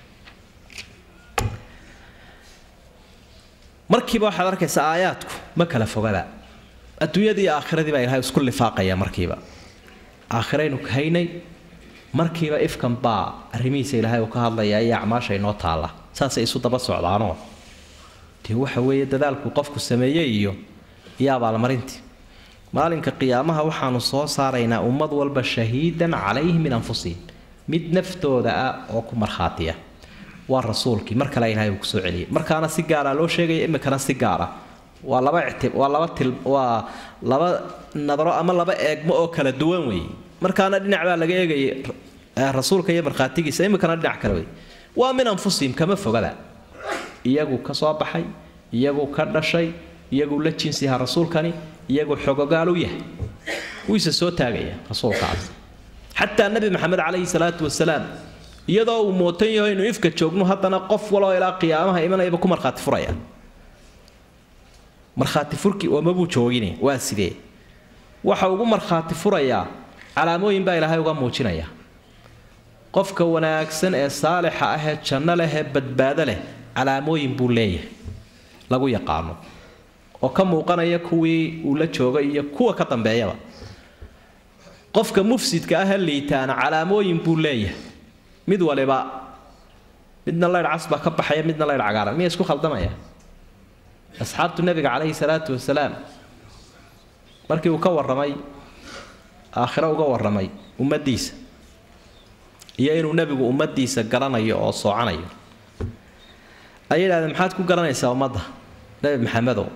markiiba waxaad arkaysaa aayaadku ma kala fogaba adduunyadii iyo aakhiradiibaa ilahay isku lifaaqaya markiiba aakhiraynu haynay markiiba ifkan baa arrimihiisa ilaahay uu ka hadlayaa iyo acmaasha inoo taalla saasay isu daba socdaanoo dee waxa weeye dadaalku qofku sameeyey iyo iyo abaalmarintii maalinka qiyaamaha waxaanu soo saaraynaa ummad walba shahiidan calayhim min anfusihim mid naftooda ah oo ku markhaatiya waa rasuulkii mar kale ilahay uu kusoo celiyay markaana si gaara loo sheegaya imikana si gaara waa laba icti waa laba til waa laba nadaro ama laba eegmo oo kala duwan weeye markaana dhinac baa laga eegayay rasuulka iyo markhaatigiisa imikana dhinac kale wey waa min anfusihim kama fogaba iyagu ka soo baxay iyagu ka dhashay iyagu la jinsiha rasuulkani iyagu xogogaal u yahay wiise soo taagaya rasuulkaas xataa nabi maxamed calayhi salaatu wasalaam iyadoo uu mootan yaho inuu ifka joogno haddana qof waloo ilaa qiyaamaha imanayaba ku markhaati furaya markhaati furki oomabuu joogine waa sidee waxa ugu markhaati furayaa calaamooyin baa ilaahay uga muujinaya qofka wanaagsan ee saalixa ah ee janno leh ee badbaado leh calaamooyin buu leeyahay lagu yaqaano oo ka muuqanaya kuwii uu la joogay iyo kuwa ka dambeeyaba qofka mufsidka ah liitaana calaamooyin buu leeyahay mid waliba midna laydh cas baa ka baxaya midna laydh cagaaran miya isku khaldamaya asxaabtu nebiga calayhi salaatu wasalaam markii uu ka warramay aakhiro uga warramay ummaddiisa iyo inuu nebigu ummaddiisa garanayo oo soocanayo ayay yidhahdeen maxaad ku garanaysaa ummadda nebi maxamedow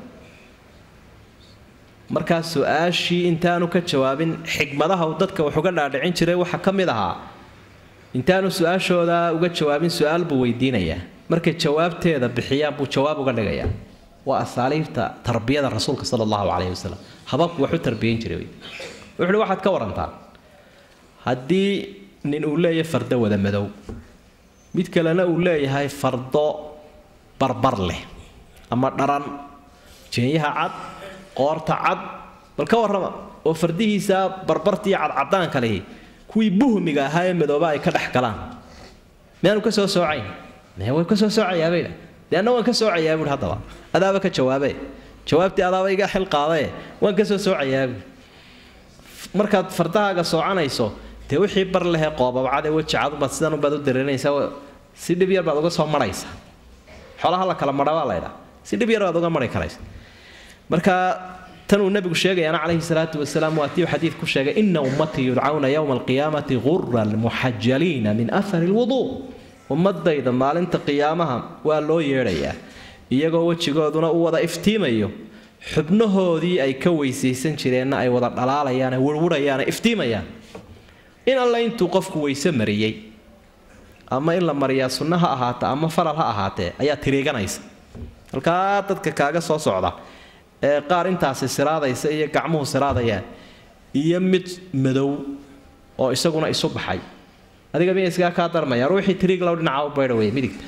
markaa su-aashii intaanu ka jawaabin xigmadaha uu dadka wax uga dhaadhicin jiray waxaa ka mid ahaa intaanu su-aashooda uga jawaabin su-aal buu weydiinayaa markay jawaabteeda bixiyaan buu jawaab uga dhigayaa waa asaaliibta tarbiyada rasuulka sala allahu calayhi wasalam hababku wax u tarbiyan jiray wuxuuhi waxaad ka warantaa haddii nin uu leeyahay fardo wada madow mid kalena uu leeyahay fardo barbar leh ama dharan jeenyaha cad qoorta cad bal ka warrama oo fardihiisa barbartii cadcadaanka lihi kuwii buhmiga ahaa ee madooba ay ka dhex galaan miyaanu ka soo soocayn mee way ka soo soocayaabay dee anna waan ka soocayaa buuhi haddaba adaaba ka jawaabe jawaabtii adaaba iga xil qaadae waan ka soo soocayaa buui markaad fardahaaga soocanayso dee wixii bar lehee qoobabcadee weji cadubaad sidan ubaad u dareerinaysaa si dhib yar baad uga soo maraysaa xoolaha la kala madha baa laydhaa si dhib yar baad uga mari karaysa marka tanuu nabigu sheegayaana calayhi salaatu wasalaam waa tii xadiid ku sheegay ina ummatii yudcawna yowma alqiyaamati guran muxajaliina min ahari lwuduu ummadayda maalinta qiyaamaha waa loo yeedhayaa iyagoo wejigooduna u wada iftiimayo xubnahoodii ay ka weysaysan jireenna ay wada dhalaalayaan wirwirayaane iftiimayaan in alle intuu qofku weyse mariyey ama in la mariyaa sunno ha ahaata ama faral ha ahaatee ayaa tiriiganaysa halkaa dadka kaaga soo socda ee qaar intaasi siraadaysa iyo gacmuhu siraadayaan iyo mid madow oo isaguna isu baxay adiga miya isgaa kaa darmayaan wixii tiriiglow dhinaca u baydha wey midigta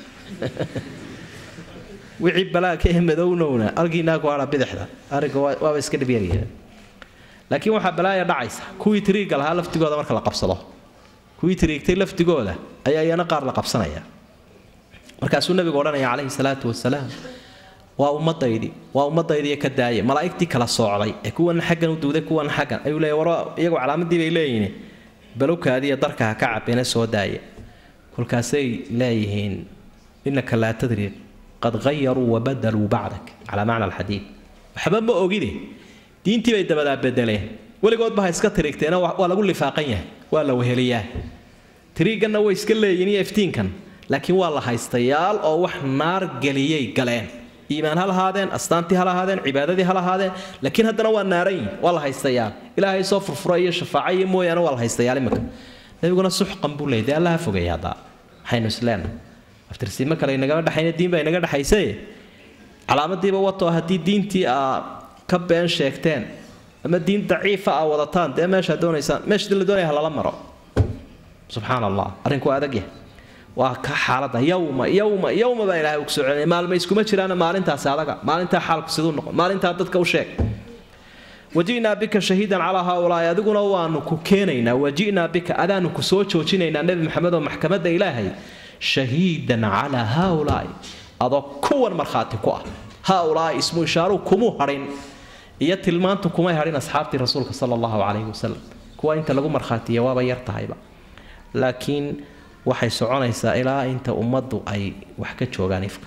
wixii balaagka ee madownowna algiinaa ku hadha bidixda arrinka waaba iska dhibyaraya laakiin waxaa balaaya dhacaysa kuwii tiriigga lahaa laftigooda marka la qabsado kuwii tiriigtay laftigooda ayaa iyana qaar la qabsanaya markaasuu nabigu odhanaya calayhi salaatu wasalaam waa ummadaydii waa ummadaydiiyo ka daaya malaa'igtii kala soocday ee kuwana xaggan u duuday kuwana xaggan ayuu leeya war iyagu calaamadii bay leeyihiin balowkaadiiyo darka ha ka cabina soo daaya kolkaasay leeyihiin innaka laa tadri qad hayaruu wabadaluu bacdak calaa macna alxadiid waxba ma ogide diintii bay dabadaa bedeleen weligoodba ha iska tiriigteena waa lagu lifaaqan yahay waa la weheliyaa tiriigganna way iska leeyihin iyo iftiinkan laakiin waa la haystayaal oo wax naar geliyay galeen iimaan ha lahaadeen astaantii ha lahaadeen cibaadadii ha lahaadeen laakiin haddana waa naarayin waa la haystayaal ilaahay soo furfura iyo shafaaco iyo mooyaane waa la haystayaal imika nabiguna suxqan buu leeyay dee allaha fogay haddaa waxaynu isleenahay aftirsiimo kale inagama dhexayna diin baa inaga dhexaysaye calaamadiiba wato haddii diintii aa ka been sheegteen ama diin daciifa aa wadataan dee meeshaa doonaysaan meeshadii la doonaya ha lala maro subxaan allah arrinku waa adag yahay waa ka xaalada yowma yowma yowma baa ilahay ugu soo celinaya maalma iskuma jiraana maalintaasi adaga maalintaa xaalku siduu noqon maalintaa dadka u sheeg waji'naa bika shahiidan calaa haaulaa'i adiguna waanu ku keenaynaa waji'naa bika adaanu ku soo joojinaynaa nebi maxamed oo maxkamadda ilaahay shahiidan calaa haaulaa'i adoo kuwan markhaati ku ah haaulaa'i ismu ishaaruhu kumuu hadhin iyo tilmaantu kumay hadhin asxaabtii rasuulka sala allahu calayhi wasalam kuwa inta lagu markhaatiya waaba yar tahayba laakiin waxay soconaysaa ilaa inta ummaddu ay wax ka joogaan ifka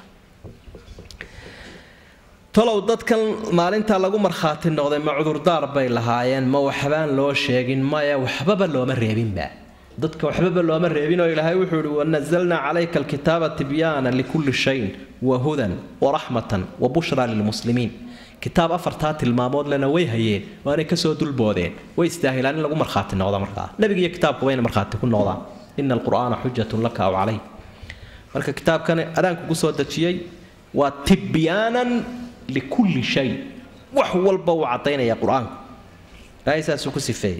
talow dadkan maalintaa lagu markhaati noqday ma cudurdaar bay lahaayeen ma waxbaan loo sheegin maya waxbaba looma reebinba dadka waxbaba looma reebin oo ilaahay wuxuu ihi wanazalnaa calayka alkitaaba tibyaana likulli shayin wa hudan waraxmatan wa bushraa lilmuslimiin kitaab afartaa tilmaamood lena way hayeen waanay kasoo dulboodeen way istaahilaan in lagu markhaati noqdo markaa nebiga iyo kitaabku wayna markhaati ku noqdaan ina alqur'aana xujatun laka aw calayk marka kitaabkan adaanku ku soo dejiyey waa tibyaanan likulli shay wax walba uu caddaynaya qur-aanku ilaahay saasuu ku sifeeyey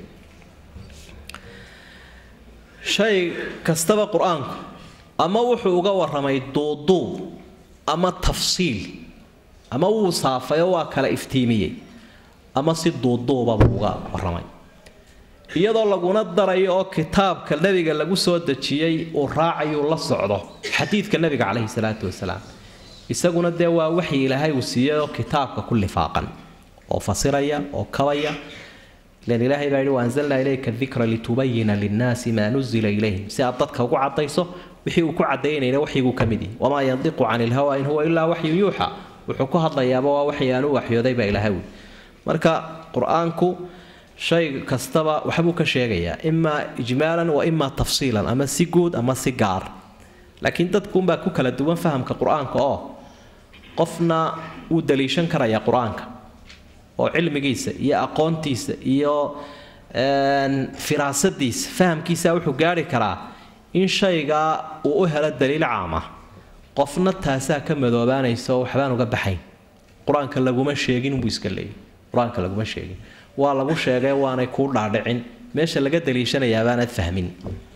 shay kastaba qur-aanku ama wuxuu uga warramay duuduub ama tafsiil ama wuu saafayoo waa kala iftiimiyey ama si duuduuba buu uga warramay iyadoo laguna darayo oo kitaabka nebiga lagu soo dejiyey uu raacayuu la socdo xadiidka nebiga caleyhi salaatu wasalaam isaguna dee waa waxyi ilaahay uu siiyey oo kitaabka ku lifaaqan oo fasiraya oo kabaya ilan ilaahay baa yidhi waanzalnaa ilayka dikra litubayina linnaasi maa nuzila ilayhim si aad dadka ugu cadayso wixii uu ku cadaynayna waxyiguu ka mid yihi wamaa yandiqu cani ilhawa in huwa ilaa waxyun yuuxa wuxuu ku hadlayaaba waa waxyi aan u waxyooday baa ilaahay wi marka qur-aanku shay kastaba waxbuu ka sheegayaa imaa ijmaalan wa imaa tafsiilan ama si guud ama si gaar laakiin dadkuunbaa ku kala duwan fahamka qur-aanka oo qofna wuu daliishan karayaa qur-aanka oo cilmigiisa iyo aqoontiisa iyo firaasadiisa fahamkiisa wuxuu gaari karaa in shaygaa uu u helo daliil caama qofna taasaa ka madoobaanaysa oo waxbaan uga baxayn qur-aanka laguma sheegin buu iska leeyay qur-aanka laguma sheegin waa lagu sheegay waanay kuu dhaadhicin meesha laga daliishanayaa baanad fahmin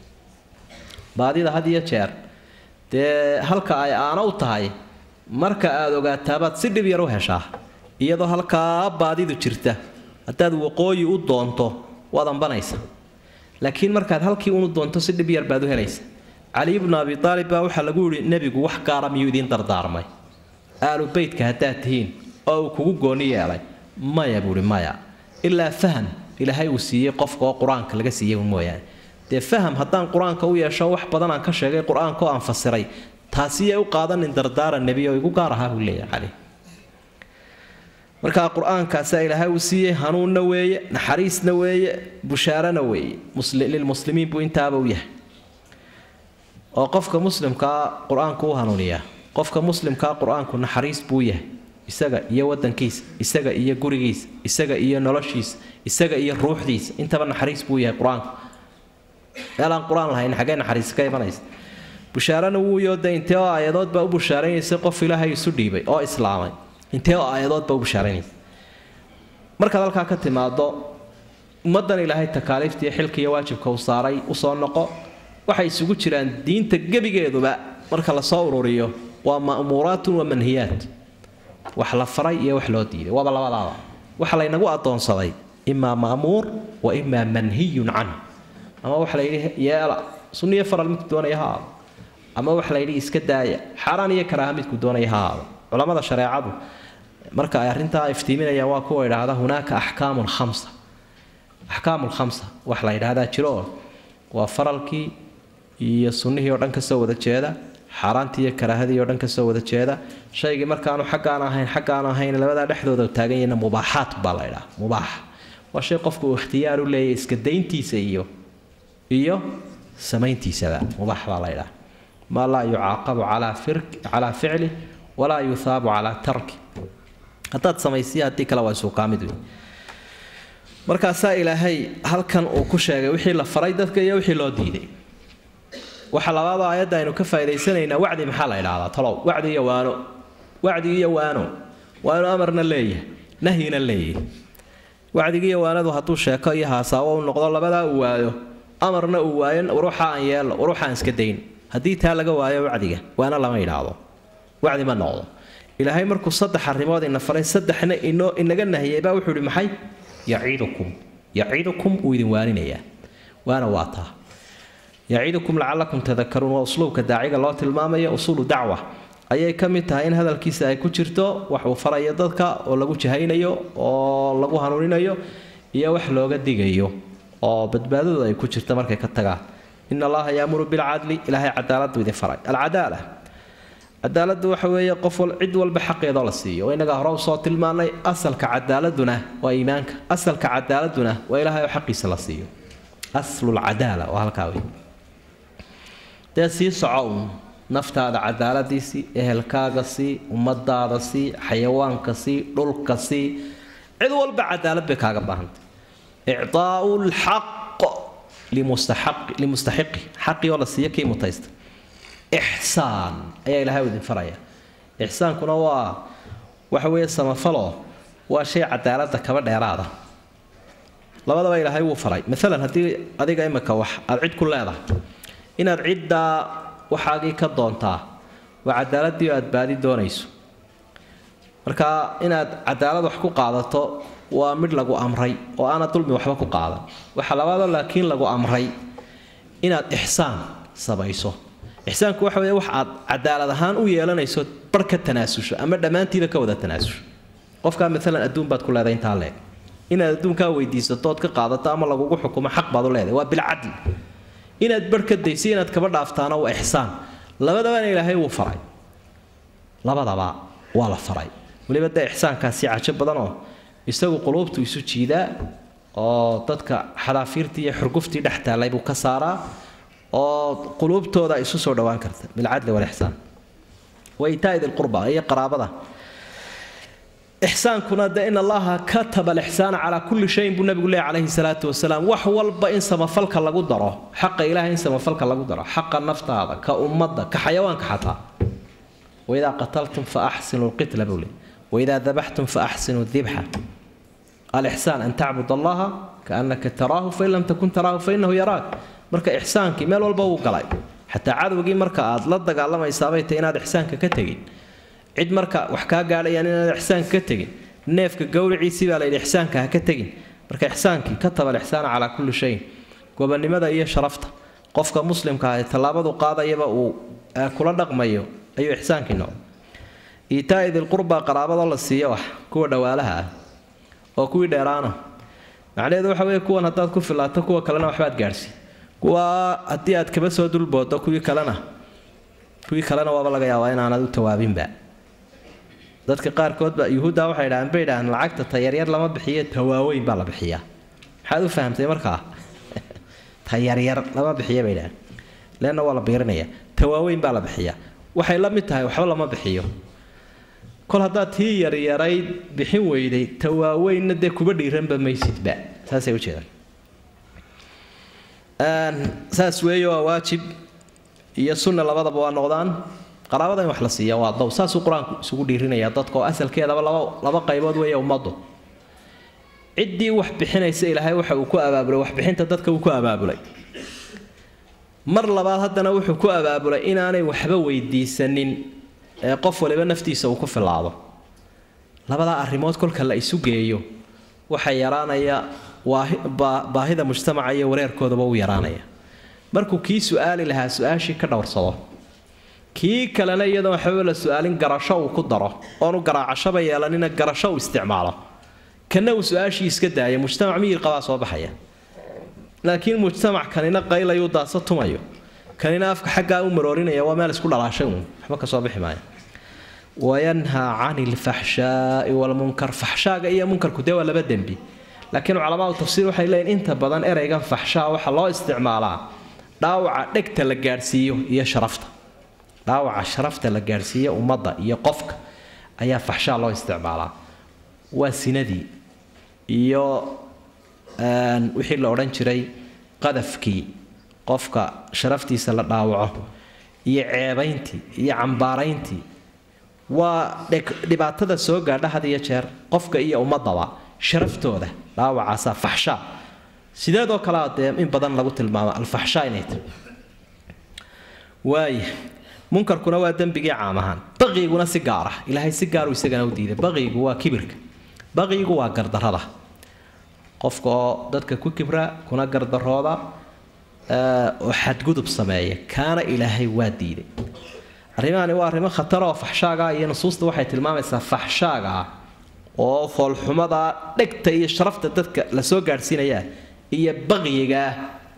baadida had iyo jeer dee halka ay aana u tahay marka aada ogaataabaad si dhib yar u heshaa iyadoo halkaa baadidu jirta haddaad waqooyi u doonto waad ambanaysa laakiin markaad halkii unu doonto si dhib yar baad u helaysa cali ibnu abi aalib baa waxaa lagu yihi nebigu wax gaara miyuu idiin dardaarmay aalu beytka haddaad tihiin oo uu kugu gooni yeelay maya buuhi maya ilaa faham ilaahay uu siiyey qofka oo qur-aanka laga siiyey mooyaane dee faham haddaan qur-aanka u yeesho wax badan aan ka sheegay qur-aanka oo aan fasiray taasiyay u qaadanin dardaaran nebi oo igu gaar ahaa buu leeyahay cali markaa qur-aankaasaa ilaahay uu siiyey hanuunna weeye naxariisna weeye bushaarana weeye lilmuslimiin buu intaaba u yahay oo qofka muslimkaa qur-aanku u hanuuniyaa qofka muslimkaa qur-aanku naxariis buu yahay isaga iyo wadankiisa isaga iyo gurigiisa isaga iyo noloshiisa isaga iyo ruuxdiisa intaba naxariis buu yahay qur-aanku meel aan qur-aan lahayn xaggee naxariis ka imanaysa bushaarana wuu yooda intee oo aayadood baa u bushaaraynaysa qof ilaahay isu dhiibay oo islaamay intee oo aayadood baa u bushaaraynaysa markaad halkaa ka timaado ummaddan ilaahay takaaliiftiiyo xilka iyo waajibka uu saaray usoo noqo waxay isugu jiraan diinta gebigeeduba marka lasoo ururiyo waa ma'muuraatun wa manhiyaat wax la faray iyo wax loo diiday waaba labadaaba waxa laynagu adoonsaday imaa ma'muur wa imaa manhiyun canhu ama waxa la yidhi yeela sunniyo faral midku doonaya ha aado ama waxa la yidhi iska daaya xaaraan iyo karaaha midku doonaya ha aado culamada shareecadu marka ay arrintaa iftiiminayaan waa kuwa idhaahda hunaaka axkaamun khamsa axkaamul khamsa wax la yidhaahdaa jiro oo waa faralkii iyo sunnihii oo dhan ka soo wada jeeda xaaraantii iyo karaahadii oo dhan ka soo wada jeeda shaygii markaanu xaggaan ahayn xaggaan ahayn labadaa dhexdooda taagan yahayna mubaaxaat baa la ydhaha mubaax waa shay qofku uu ikhtiyaar u leeyahy iska dayntiisa iyo iyo samayntiisaba mubaax baa la ydhaha maa laa yucaaqabu calaa ficli walaa yuhaabu calaa tarki haddaad samaysiya haddii kale waa isuukaamid wey markaasaa ilaahay halkan uu ku sheegay wixii la faray dadka iyo wixii loo diiday waxa labaadoo aayadda aynu ka faa'idaysanaynaa wacdi maxaa la idhahdaa talow wacdi iyo waano wacdi iyo waano waa inuu amarna leeyahay nahyina leeyahay wacdigi iyo waanadu hadduu sheeko iyo haasaawo u noqdo labadaa uu waayo amarna uu waayo waruuxa aan yeelno waruuxa aan iska dayn haddii taa laga waayo wacdiga waana lama idhaahdo wacdi ma noqdo ilaahay markuu saddex arrimood ina faray saddexna inoo inaga nahiyay baa wuxuu ihi maxay yaciidukum yaciidukum wuu idin waaninayaa waana waa taa yaciidukum lacalakum tadakaruun waa usluubka daaciga loo tilmaamayo usuulu dacwa ayay ka mid tahay in hadalkiisa ay ku jirto wax uu farayo dadka oo lagu jahaynayo oo lagu hanuuninayo iyo wax looga digayo oo badbaadadu ay ku jirto markay ka tagaan in allaha yaamuru bilcadli ilaahay cadaaladu idin faray alcadaala cadaaladdu waxa weeye qof cid walba xaqeedoo la siiyo oo innagaa hore usoo tilmaanay asalka cadaaladuna waa iimaanka asalka cadaaladuna waa ilaahay oo xaqiisa la siiyo aslulcadaala waa halkaa wey dee sii soco uun naftaada cadaaladiisii ehelkaaga sii ummadaada sii xayawaanka sii dhulka sii cid walba cadaalad bay kaaga baahantay icdaau lxaq limustaxiqi xaqii oo la siiyo kii mutaysta ixsaan ayaa ilaahay idin faraya ixsaankuna waa waxa weeye samafaloo waa shay cadaalada kaba dheeraada labadaba ilaahay wuu faray maalan haddii adiga imika wax aada cid ku leedahay inaad ciddaa waxaagii ka doontaa waa cadaaladii aad baadi doonayso marka inaad cadaalad wax ku qaadato waa midh lagu amray oo aana dulmi waxba ku qaadan waxa labaadoo laakiin lagu amray inaad ixsaan samayso ixsaanku waxa weeye wax aad cadaalad ahaan u yeelanayso bar ka tanaasusho ama dhammaantiiba ka wada tanaasusho qofkaa maalan adduun baad ku leedahay intaa leeg inaad adduunkaa weydiisato ood ka qaadato ama lagugu xukumo xaq baad u leedahay waa bilcadli inaad bar ka dayso inaad kaba dhaaftaana waa ixsaan labadabana ilaahay wuu faray labadaba waa la faray weliba dee ixsaankaasi cajo badanoo isagu quluubtu isu jiidaa oo dadka xadaafiirtii iyo xurguftii dhex taallay buu ka saaraa oo quluubtooda isu soo dhowaan karta bilcadli walixsaan wa itaa idilqurba iyo qaraabada ixsaankuna de in allaha kataba alixsaana calaa kulli shayin buu nabigu leeyahy calayhi salaatu wasalaam wax walba in samafalka lagu daro xaqa ilahay in samafalka lagu daro xaqa naftaada ka ummadda ka xayawaanka xataa waidaa qataltum fa axsinu lqitla buu leey waidaa dabaxtum fa axsinu dibxa alixsaan an tacbud allaha kaannaka taraahu fain lam takun taraahu fainahu yaraak marka ixsaankii meel walba wuu galay xataa cadowgii marka aad la dagaalamaysaabay tay inaad ixsaanka ka tegin cid marka wax kaa gaadhayaan inaad ixsaanka ka tegin neefka gowriciisii baa layidhi ixsaanka ha ka tegin marka ixsaankii kataba alixsaana calaa kulli shayin gobonnimada iyo sharafta qofka muslimka ah ee tallaabadu qaadayaba uu kula dhaqmayo ayuu ixsaankii noqday iitaa idilqurba qaraabada la siiyo wax kuwa dhawaalaha ah oo kuwii dheeraana macnaheedu waxa weeye kuwan haddaad ku filaato kuwa kalena waxbaad gaadhsiin kuwa haddii aad kaba soo dulboodo kuwii kalena kuwii kalena waaba laga yaabaa inaanad u tawaabinba dadka qaarkoodba yuhuudda waxay dhahaan bay dhahaan lacagta tayaryar lama bixiyo tawaaweyn baa la bixiyaa maxaad u fahamtay markaa tayaryar lama bixiyo bay dhahaan leanna waa la biirinaya tawaaweyn baa la bixiyaa waxay la mid tahay waxba lama bixiyo kol haddaad tii yaryarayd bixin weyday tawaaweynna dee kuba dhiiranba maysidba saasay ujeedaan saas weeye waa waajib iyo sunna labadaba waa noqdaan qaraabada in wax la siiya waa dow saasuu qur-aanku isugu dhiirinaya dadka oo asalkeedaba laba laba qaybood weeye ummaddu ciddii wax bixinaysa ilaahay waxa uu ku abaabulay waxbixinta dadka uu ku abaabulay mar labaad haddana wuxuu ku abaabulay inaanay waxba weydiisanin ee qof waliba naftiisa uu ku filaado labadaa arrimood kolka la isu geeyo waxaa yaraanaya baahida mujtamaca iyo wareerkoodaba u yaraanaya markuu kii su-aali lahaa su-aashii ka dhowrsado kii kalena iyadoon waxbaba la su-aalin garasho uu ku daro oonu garaacashaba yeelanina garasho uu isticmaalo kana uu su-aashii iska daaya mujtamac miyir qabaa soo baxaya laakiin mujtamac kanina qaylayuu daasa tumayo kanina afka xaggaa u maroorinaya waa meel isku dhalaashay uun waxba kasoo bixi maayo wayanhaa cani lfaxshaai walmunkar faxshaaga iyo munkarku dee waa laba dembi laakiin culamaau tafsiir waxay leeyihin inta badan ereygan faxshaa waxaa loo isticmaalaa dhaawaca dhegta la gaadhsiiyo iyo sharafta dhaawaca sharafta la gaadhsiiyo ummadda iyo qofka ayaa faxshaa loo isticmaalaa waa sinadii iyo wixii la odhan jiray qadafkii qofka sharaftiisa la dhaawaco iyo ceebayntii iyo cambaarayntii waa dhibaatada soo gaadha had iyo jeer qofka iyo ummadaba sharaftooda dhaawacaasaa faxshaa sideedoo kalea dee in badan lagu tilmaamo alfaxshaa inay tahy waaya munkarkuna waa dembigii caam ahaan baqiguna si gaar ah ilaahay si gaaru isagana u diiday baqigu waa kibirka baqigu waa gardarada qofka oo dadka ku kibra kuna gardarooda oo xadgudub sameeya kaana ilaahay waa diiday arrimahani waa arrimo khatar oo faxshaaga iyo nusuusta waxay tilmaamaysaa faxshaaga oo foolxumada dhegta iyo sharafta dadka la soo gaadhsiinayaa iyo baqiyigaah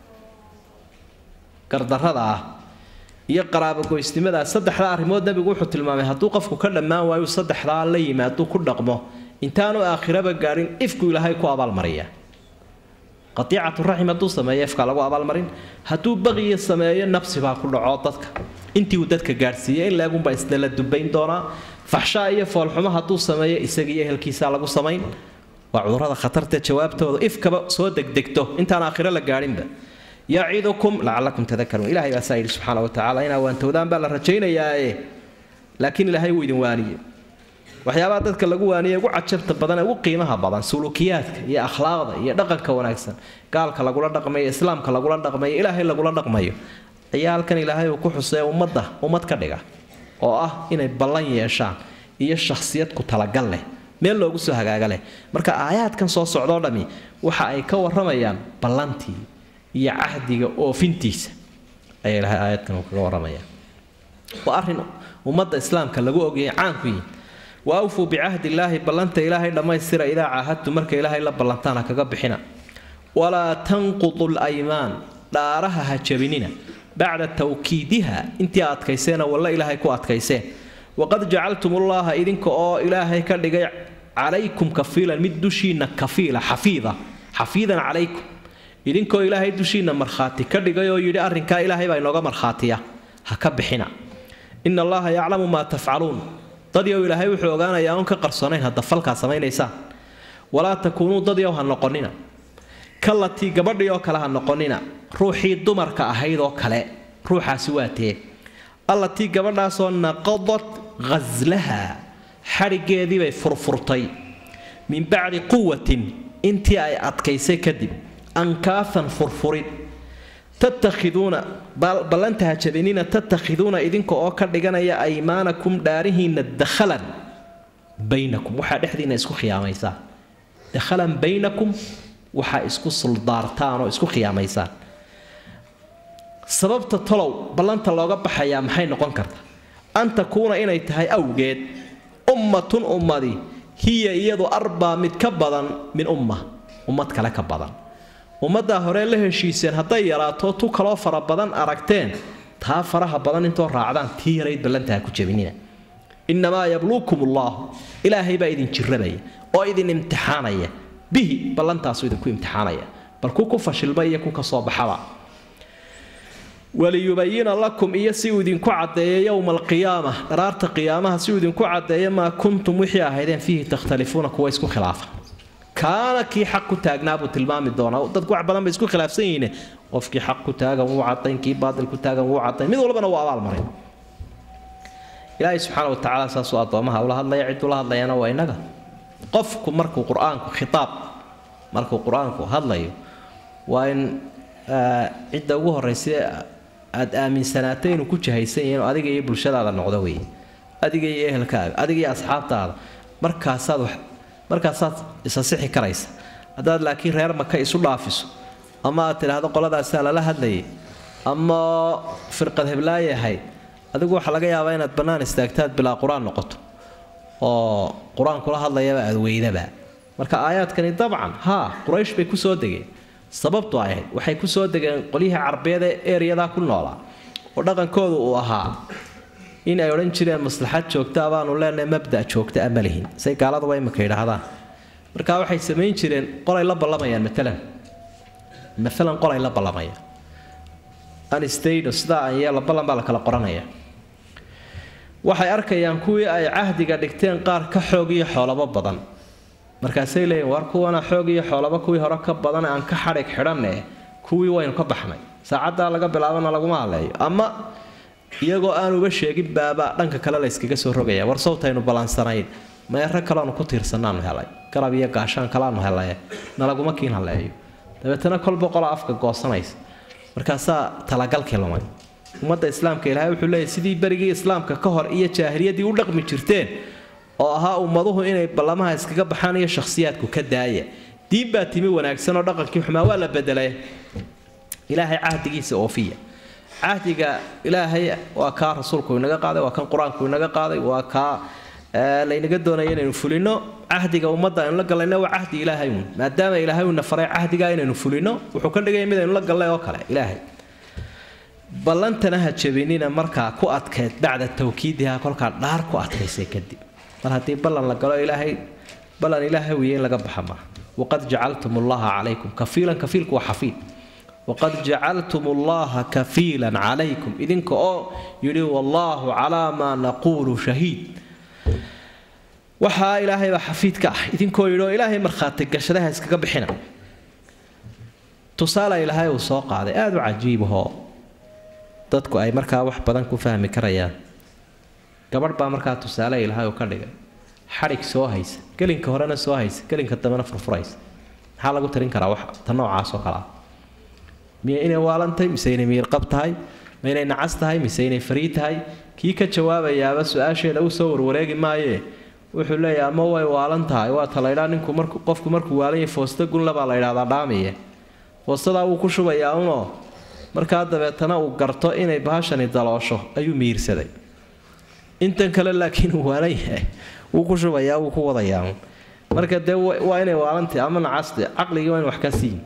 gardarada ah iyo qaraabogoysnimadaa saddexdaa arrimood nebigu wuxuu tilmaamay hadduu qofku ka dhammaan waayu saddexdaa la yimaaduu ku dhaqmo intaanu aakhiraba gaadhin ifku ilaahay ku abaalmariya qatiicatu raxim hadduu sameeyo ifka lagu abaalmarin hadduu baqiya sameeyo nabsi baa ku dhaco dadka intii uu dadka gaadhsiiyey in leegunbaa isna la dubayn doonaa faxshaa iyo foolxumo hadduu sameeyo isagiiyo ehelkiisaa lagu samayn waa cudurrada khatarta jawaabtooda ifkaba soo degdegto intaan aakhiro la gaadhinba yacidukum lacalakum tadakaruun ilahay baa saa yidhi subxaana wa tacala inaa waantowdaan baa la rajaynayaae laakiin ilaahay wuu idin waaniye waxyaabaha dadka lagu waaniye ugu cajabta badan ee ugu qiimaha badan suluukiyaadka iyo akhlaaqda iyo dhaqanka wanaagsan gaalka lagula dhaqmayo islaamka lagula dhaqmayo ilaahay lagula dhaqmayo ayaa halkan ilaahay uu ku xusee ummadda ummad ka dhiga oo ah inay ballan yeeshaan iyo shakhsiyad ku talagal leh meel loogu soo hagaaga leh marka aayaadkan soo socdoo dhammi waxa ay ka warramayaan ballantii iyo cahdiga oofintiisa ayaa ilahay aayadkan uu kaga warramaya waa arrin ummadda islaamka lagu ogayay caanku yihin wa awfuu bicahdi illaahi ballanta ilaahay dhammaystira idaa caahadtu marka ilaahay la ballantaana kaga bixina walaa tanqudu laymaan dhaaraha ha jabinina bacda tawkiidiha intii adkayseena walla ilaahay ku adkayseen waqad jacaltum ullaaha idinka oo ilaahay ka dhigay calaykum kafiilan mid dushiinna kafiila xafiida xafiidan calaykum idinkoo ilaahay dushiinna markhaati ka dhigay oo yidhi arrinkaa ilaahay baa inooga markhaatiya ha ka bixina ina allaha yaclamu maa tafcaluun dadyow ilaahay wuxuu ogaanayaa oon ka qarsoonayn hadda falkaa samaynaysaan walaa takuunuu dadyow ha noqonina kalatii gabadhii oo kale ha noqonina ruuxii dumarka ahayd oo kale ruuxaasi waa tee allatii gabadhaasoo naqadat ghaslaha xadhiggeedii bay furfurtay min bacdi quwatin intii ay adkaysay kadib ankaafan furfurid tattakhiduuna ballantaha jabinina tattakhiduuna idinka oo ka dhiganaya aymaanakum dhaarihiinna dakhalan baynakum waxaa dhexdiina isku khiyaamaysaan dakhalan baynakum waxaa isku suldaartaan oo isku khiyaamaysaan sababta tolow ballanta looga baxayaa maxay noqon karta an takuuna inay tahay awgeed ummatun ummadi hiya iyadu arbaa mid ka badan min umma ummad kale ka badan ummaddaa hore la heshiiseen hadday yaraato tu kaloo fara badan aragteen taa faraha badan intoo raacdaan tii yarayd ballantaha ku jabinina innamaa yabluukum ullaahu ilaahay baa idin jirrabaya oo idin imtixaanaya bihi ballantaasu idinku imtixaanaya bal ku ku fashilma iyo ku ka soo baxaba waliyubayina lakum iyo si uu idinku caddeeyo yowma alqiyaama dharaarta qiyaamaha si uu idinku caddeeyo maa kuntum wixii ahaydeen fiihi takhtalifuuna kuwa isku khilaafa kaana kii xaq ku taagnaa buu tilmaami doonaa dadku wax badan bay isku khilaafsan yihiin qofkii xaq ku taagan wuu cadayn kii baatil ku taagan wuu cadayn mid walbana wuu abaalmarin ilaahay subxaana wa tacaala saasuu addoomaha ula hadlaya cid ula hadlayana waa innaga qofku markuu qur-aanku khitaab markuu qur-aanku hadlayo waa in cidda ugu horraysa aad aaminsanaatay inuu ku jahaysan yahay inuu adiga iyo bulshadaada noqdo wey adiga iyo ehelkaaga adiga iyo asxaabtaada markaasaad wax markaasaad isasixi karaysa haddaad laakiin reer maka isu dhaafiso ama aad tidhaahdo qoladaasaa lala hadlayay ama firqad heblaaye ahayd adigu waxaa laga yaabaa inaad bannaan istaagtaad bilaa qur-aan noqoto oo qur-aankula hadlayaba aad weydaba marka aayaadkani dabcan haa quraysh bay kusoo degeen sababtu ay ahayd waxay kusoo degeen qolyihii carbeed ee eryadaa ku noolaa oo dhaqankoodu uu ahaa in ay odhan jireen maslaxad joogta baanu leenahay mabda joogta ama lihin say gaaladuba imika yidhaahdaan marka waxay samayn jireen qolay la ballamayaan maalan maalan qolay la ballamayaan anstado sidaa an yeela ballan baa la kala qoranaya waxay arkayaan kuwii ay cahdiga dhigteen qaar ka xoog iyo xoolabo badan markaasay leeyihin war kuwana xoog iyo xoolaba kuwii hore ka badan aan ka xadhig xidhanne kuwii waynu ka baxnay saacaddaa laga bilaabana laguma hadleeyo ama iyagoo aanuba sheegin baaba dhanka kale la yskaga soo rogaya war sawtaynu balansanayn meero kaleanu ku tiirsanaanu helay garab iyo gaashaan kaleanu helay nalaguma kiin haleeyo dabeetana kolba qola afka goosanaysa markaasaa talagalkii lumay ummadda islaamka ilaahay wuxuu leeyahy sidii berigii islaamka ka hor iyo jaahiliyadii u dhaqmi jirteen oo ahaa ummaduhu inay ballamaha iskaga baxaan iyo shakhsiyaadku ka daaya diin baa timi wanaagsan oo dhaqankii xumaa waa la bedelay ilaahay cahdigiisa oofiya cahdiga ilaahay waa kaa rasuulku inaga qaaday waa kan qur-aanku inaga qaaday waa kaa laynaga doonaya inaynu fulino cahdiga ummadda aynu la gallayna waa cahdi ilaahay uun maadaama ilaahay uuna faray cahdigaa inaynu fulino wuxuu ka dhigaya mid aynu la gallay oo kale ilaahay ballantana ha jabinina markaa ku adkayd bacda tawkiidiha kolkaa dhaar ku adkaysay kadib mar haddii ballan la galo ilaahay ballan ilaahay wiye in laga baxa maaha waqad jacaltum ullaha calaykum kafiilan kafiilku waa xafiid waqad jacaltum ullaha kafiilan calaykum idinka oo yidhi wallaahu calaa maa naquulu shahiid waxaa ilaahay baa xafiid ka ah idinkoo yidhi oo ilaahay markhaati gashadaha iskaga bixina tusaale ilaahay uu soo qaaday aada u cajiibahoo dadku ay markaa wax badan ku fahmi karayaan gabadh baa markaa tusaale ilaahay uu ka dhigay xadhig soo haysa gelinka horena soo haysa gelinka dambena furfuraysa maxaa lagu tarin karaa wax ta noocaas oo kale ah miya inay waalantahay mise inay miirqab tahay ma inay nacas tahay mise inay farii tahay kii ka jawaabayaaba su-aasheeda u soo warwareegi maayee wuxuu leeyahay ama way waalan tahay waa ta laydhaa ninku marku qofku markuu waalan yahay foosta gunla baa la ydhahdaa dhaamiye foostadaa wuu ku shubayaa unoo markaa dabeetana uu garto inay bahashani daloosho ayuu miirsaday intan kale laakiin uu waalan yahay wuu ku shubayaa wuu ku wadayaa marka dee waa inay waalantahy ama nacaste caqligii waa in wax ka siin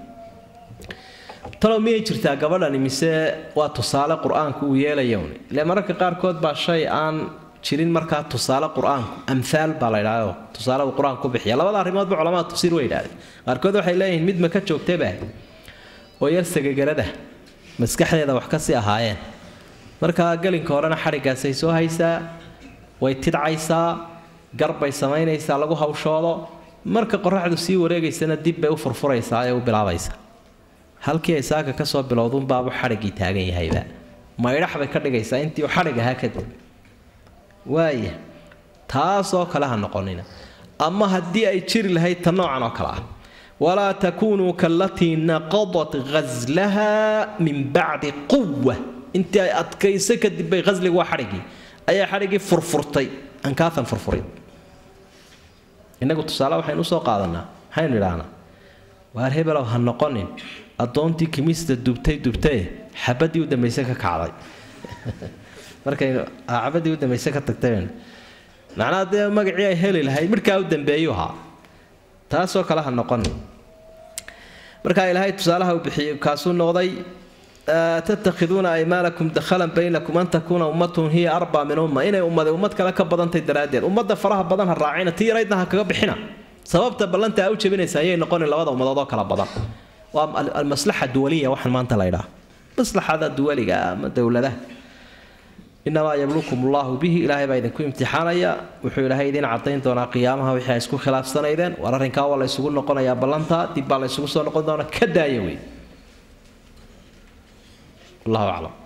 talow miyay jirtaa gabadhani mise waa tusaale qur-aanku uu yeelayon ile mararka qaarkood baa shay aan jirin markaa tusaale qur-aanku amhaal baa la ydhahdo tusaale uu qur-aanku ku bixiya labada arrimoodba culamada tafsiir way yidhahdeen qaarkood waxay leeyihiin mid ma ka joogtaba oo yar sagagarada maskaxdeeda wax ka sii ahaayeen markaa gelinka horena xadhiggaasay soo haysaa way tidcaysaa garbay samaynaysaa lagu hawshoodo marka qoraxdu sii wareegaysana dib bay u furfuraysaa ee u bilaabaysaa halkii ay saaka ka soo bilowdunbaabu xadhiggii taagan yahayba maydhax bay ka dhigaysaa intii uu xadhig ahaa kadib waaya taasoo kale ha noqonina ama haddii ay jiri lahayd ta noocan oo kale ah walaa takuunuu kaalatii naqadat ghaslaha min bacdi quwa intii ay adkayso kadib bay ghasligu waa xadhiggii ayaa xadhiggii furfurtay ankaatan furfurin innagu tusaale waxaynu usoo qaadanaa maxaynu idhaahnaa waar hebelow ha noqonin addoontii kimista dubtay dubtae xabadii u dambayse ka kacday markaynu xabadii u dambayse ka tagtay macnaha dee magacii ay heli lahayd midhkaa u dambeeyu ahaa taasoo kale ha noqonin markaa ilaahay tusaalaha uu bixiyey kaasuu noqday tattakhiduuna aymaanakum dakhalan baynakum an takuuna ummatun hiya arbaa min umma inay ummada ummad kale ka badantay daraaddeed ummadda faraha badan ha raacina tii yaraydna ha kaga bixina sababta ballanta aa u jabinaysa ayay noqonin labada ummadood oo kala badan waa almaslaxa duwaliya waxaan maanta la ydhaha maslaxada duwaliga ama dowladaha inamaa yablukum allaahu bihi ilaahay baa idinku imtixaanaya wuxuu ilaahay idiin cadayn doonaa qiyaamaha wixii ay isku khilaafsanaydeen war arrinkaa waa la ysugu noqonayaa ballantaa dib baa la ysugu soo noqon doonaa ka daaya wey wallahu aclam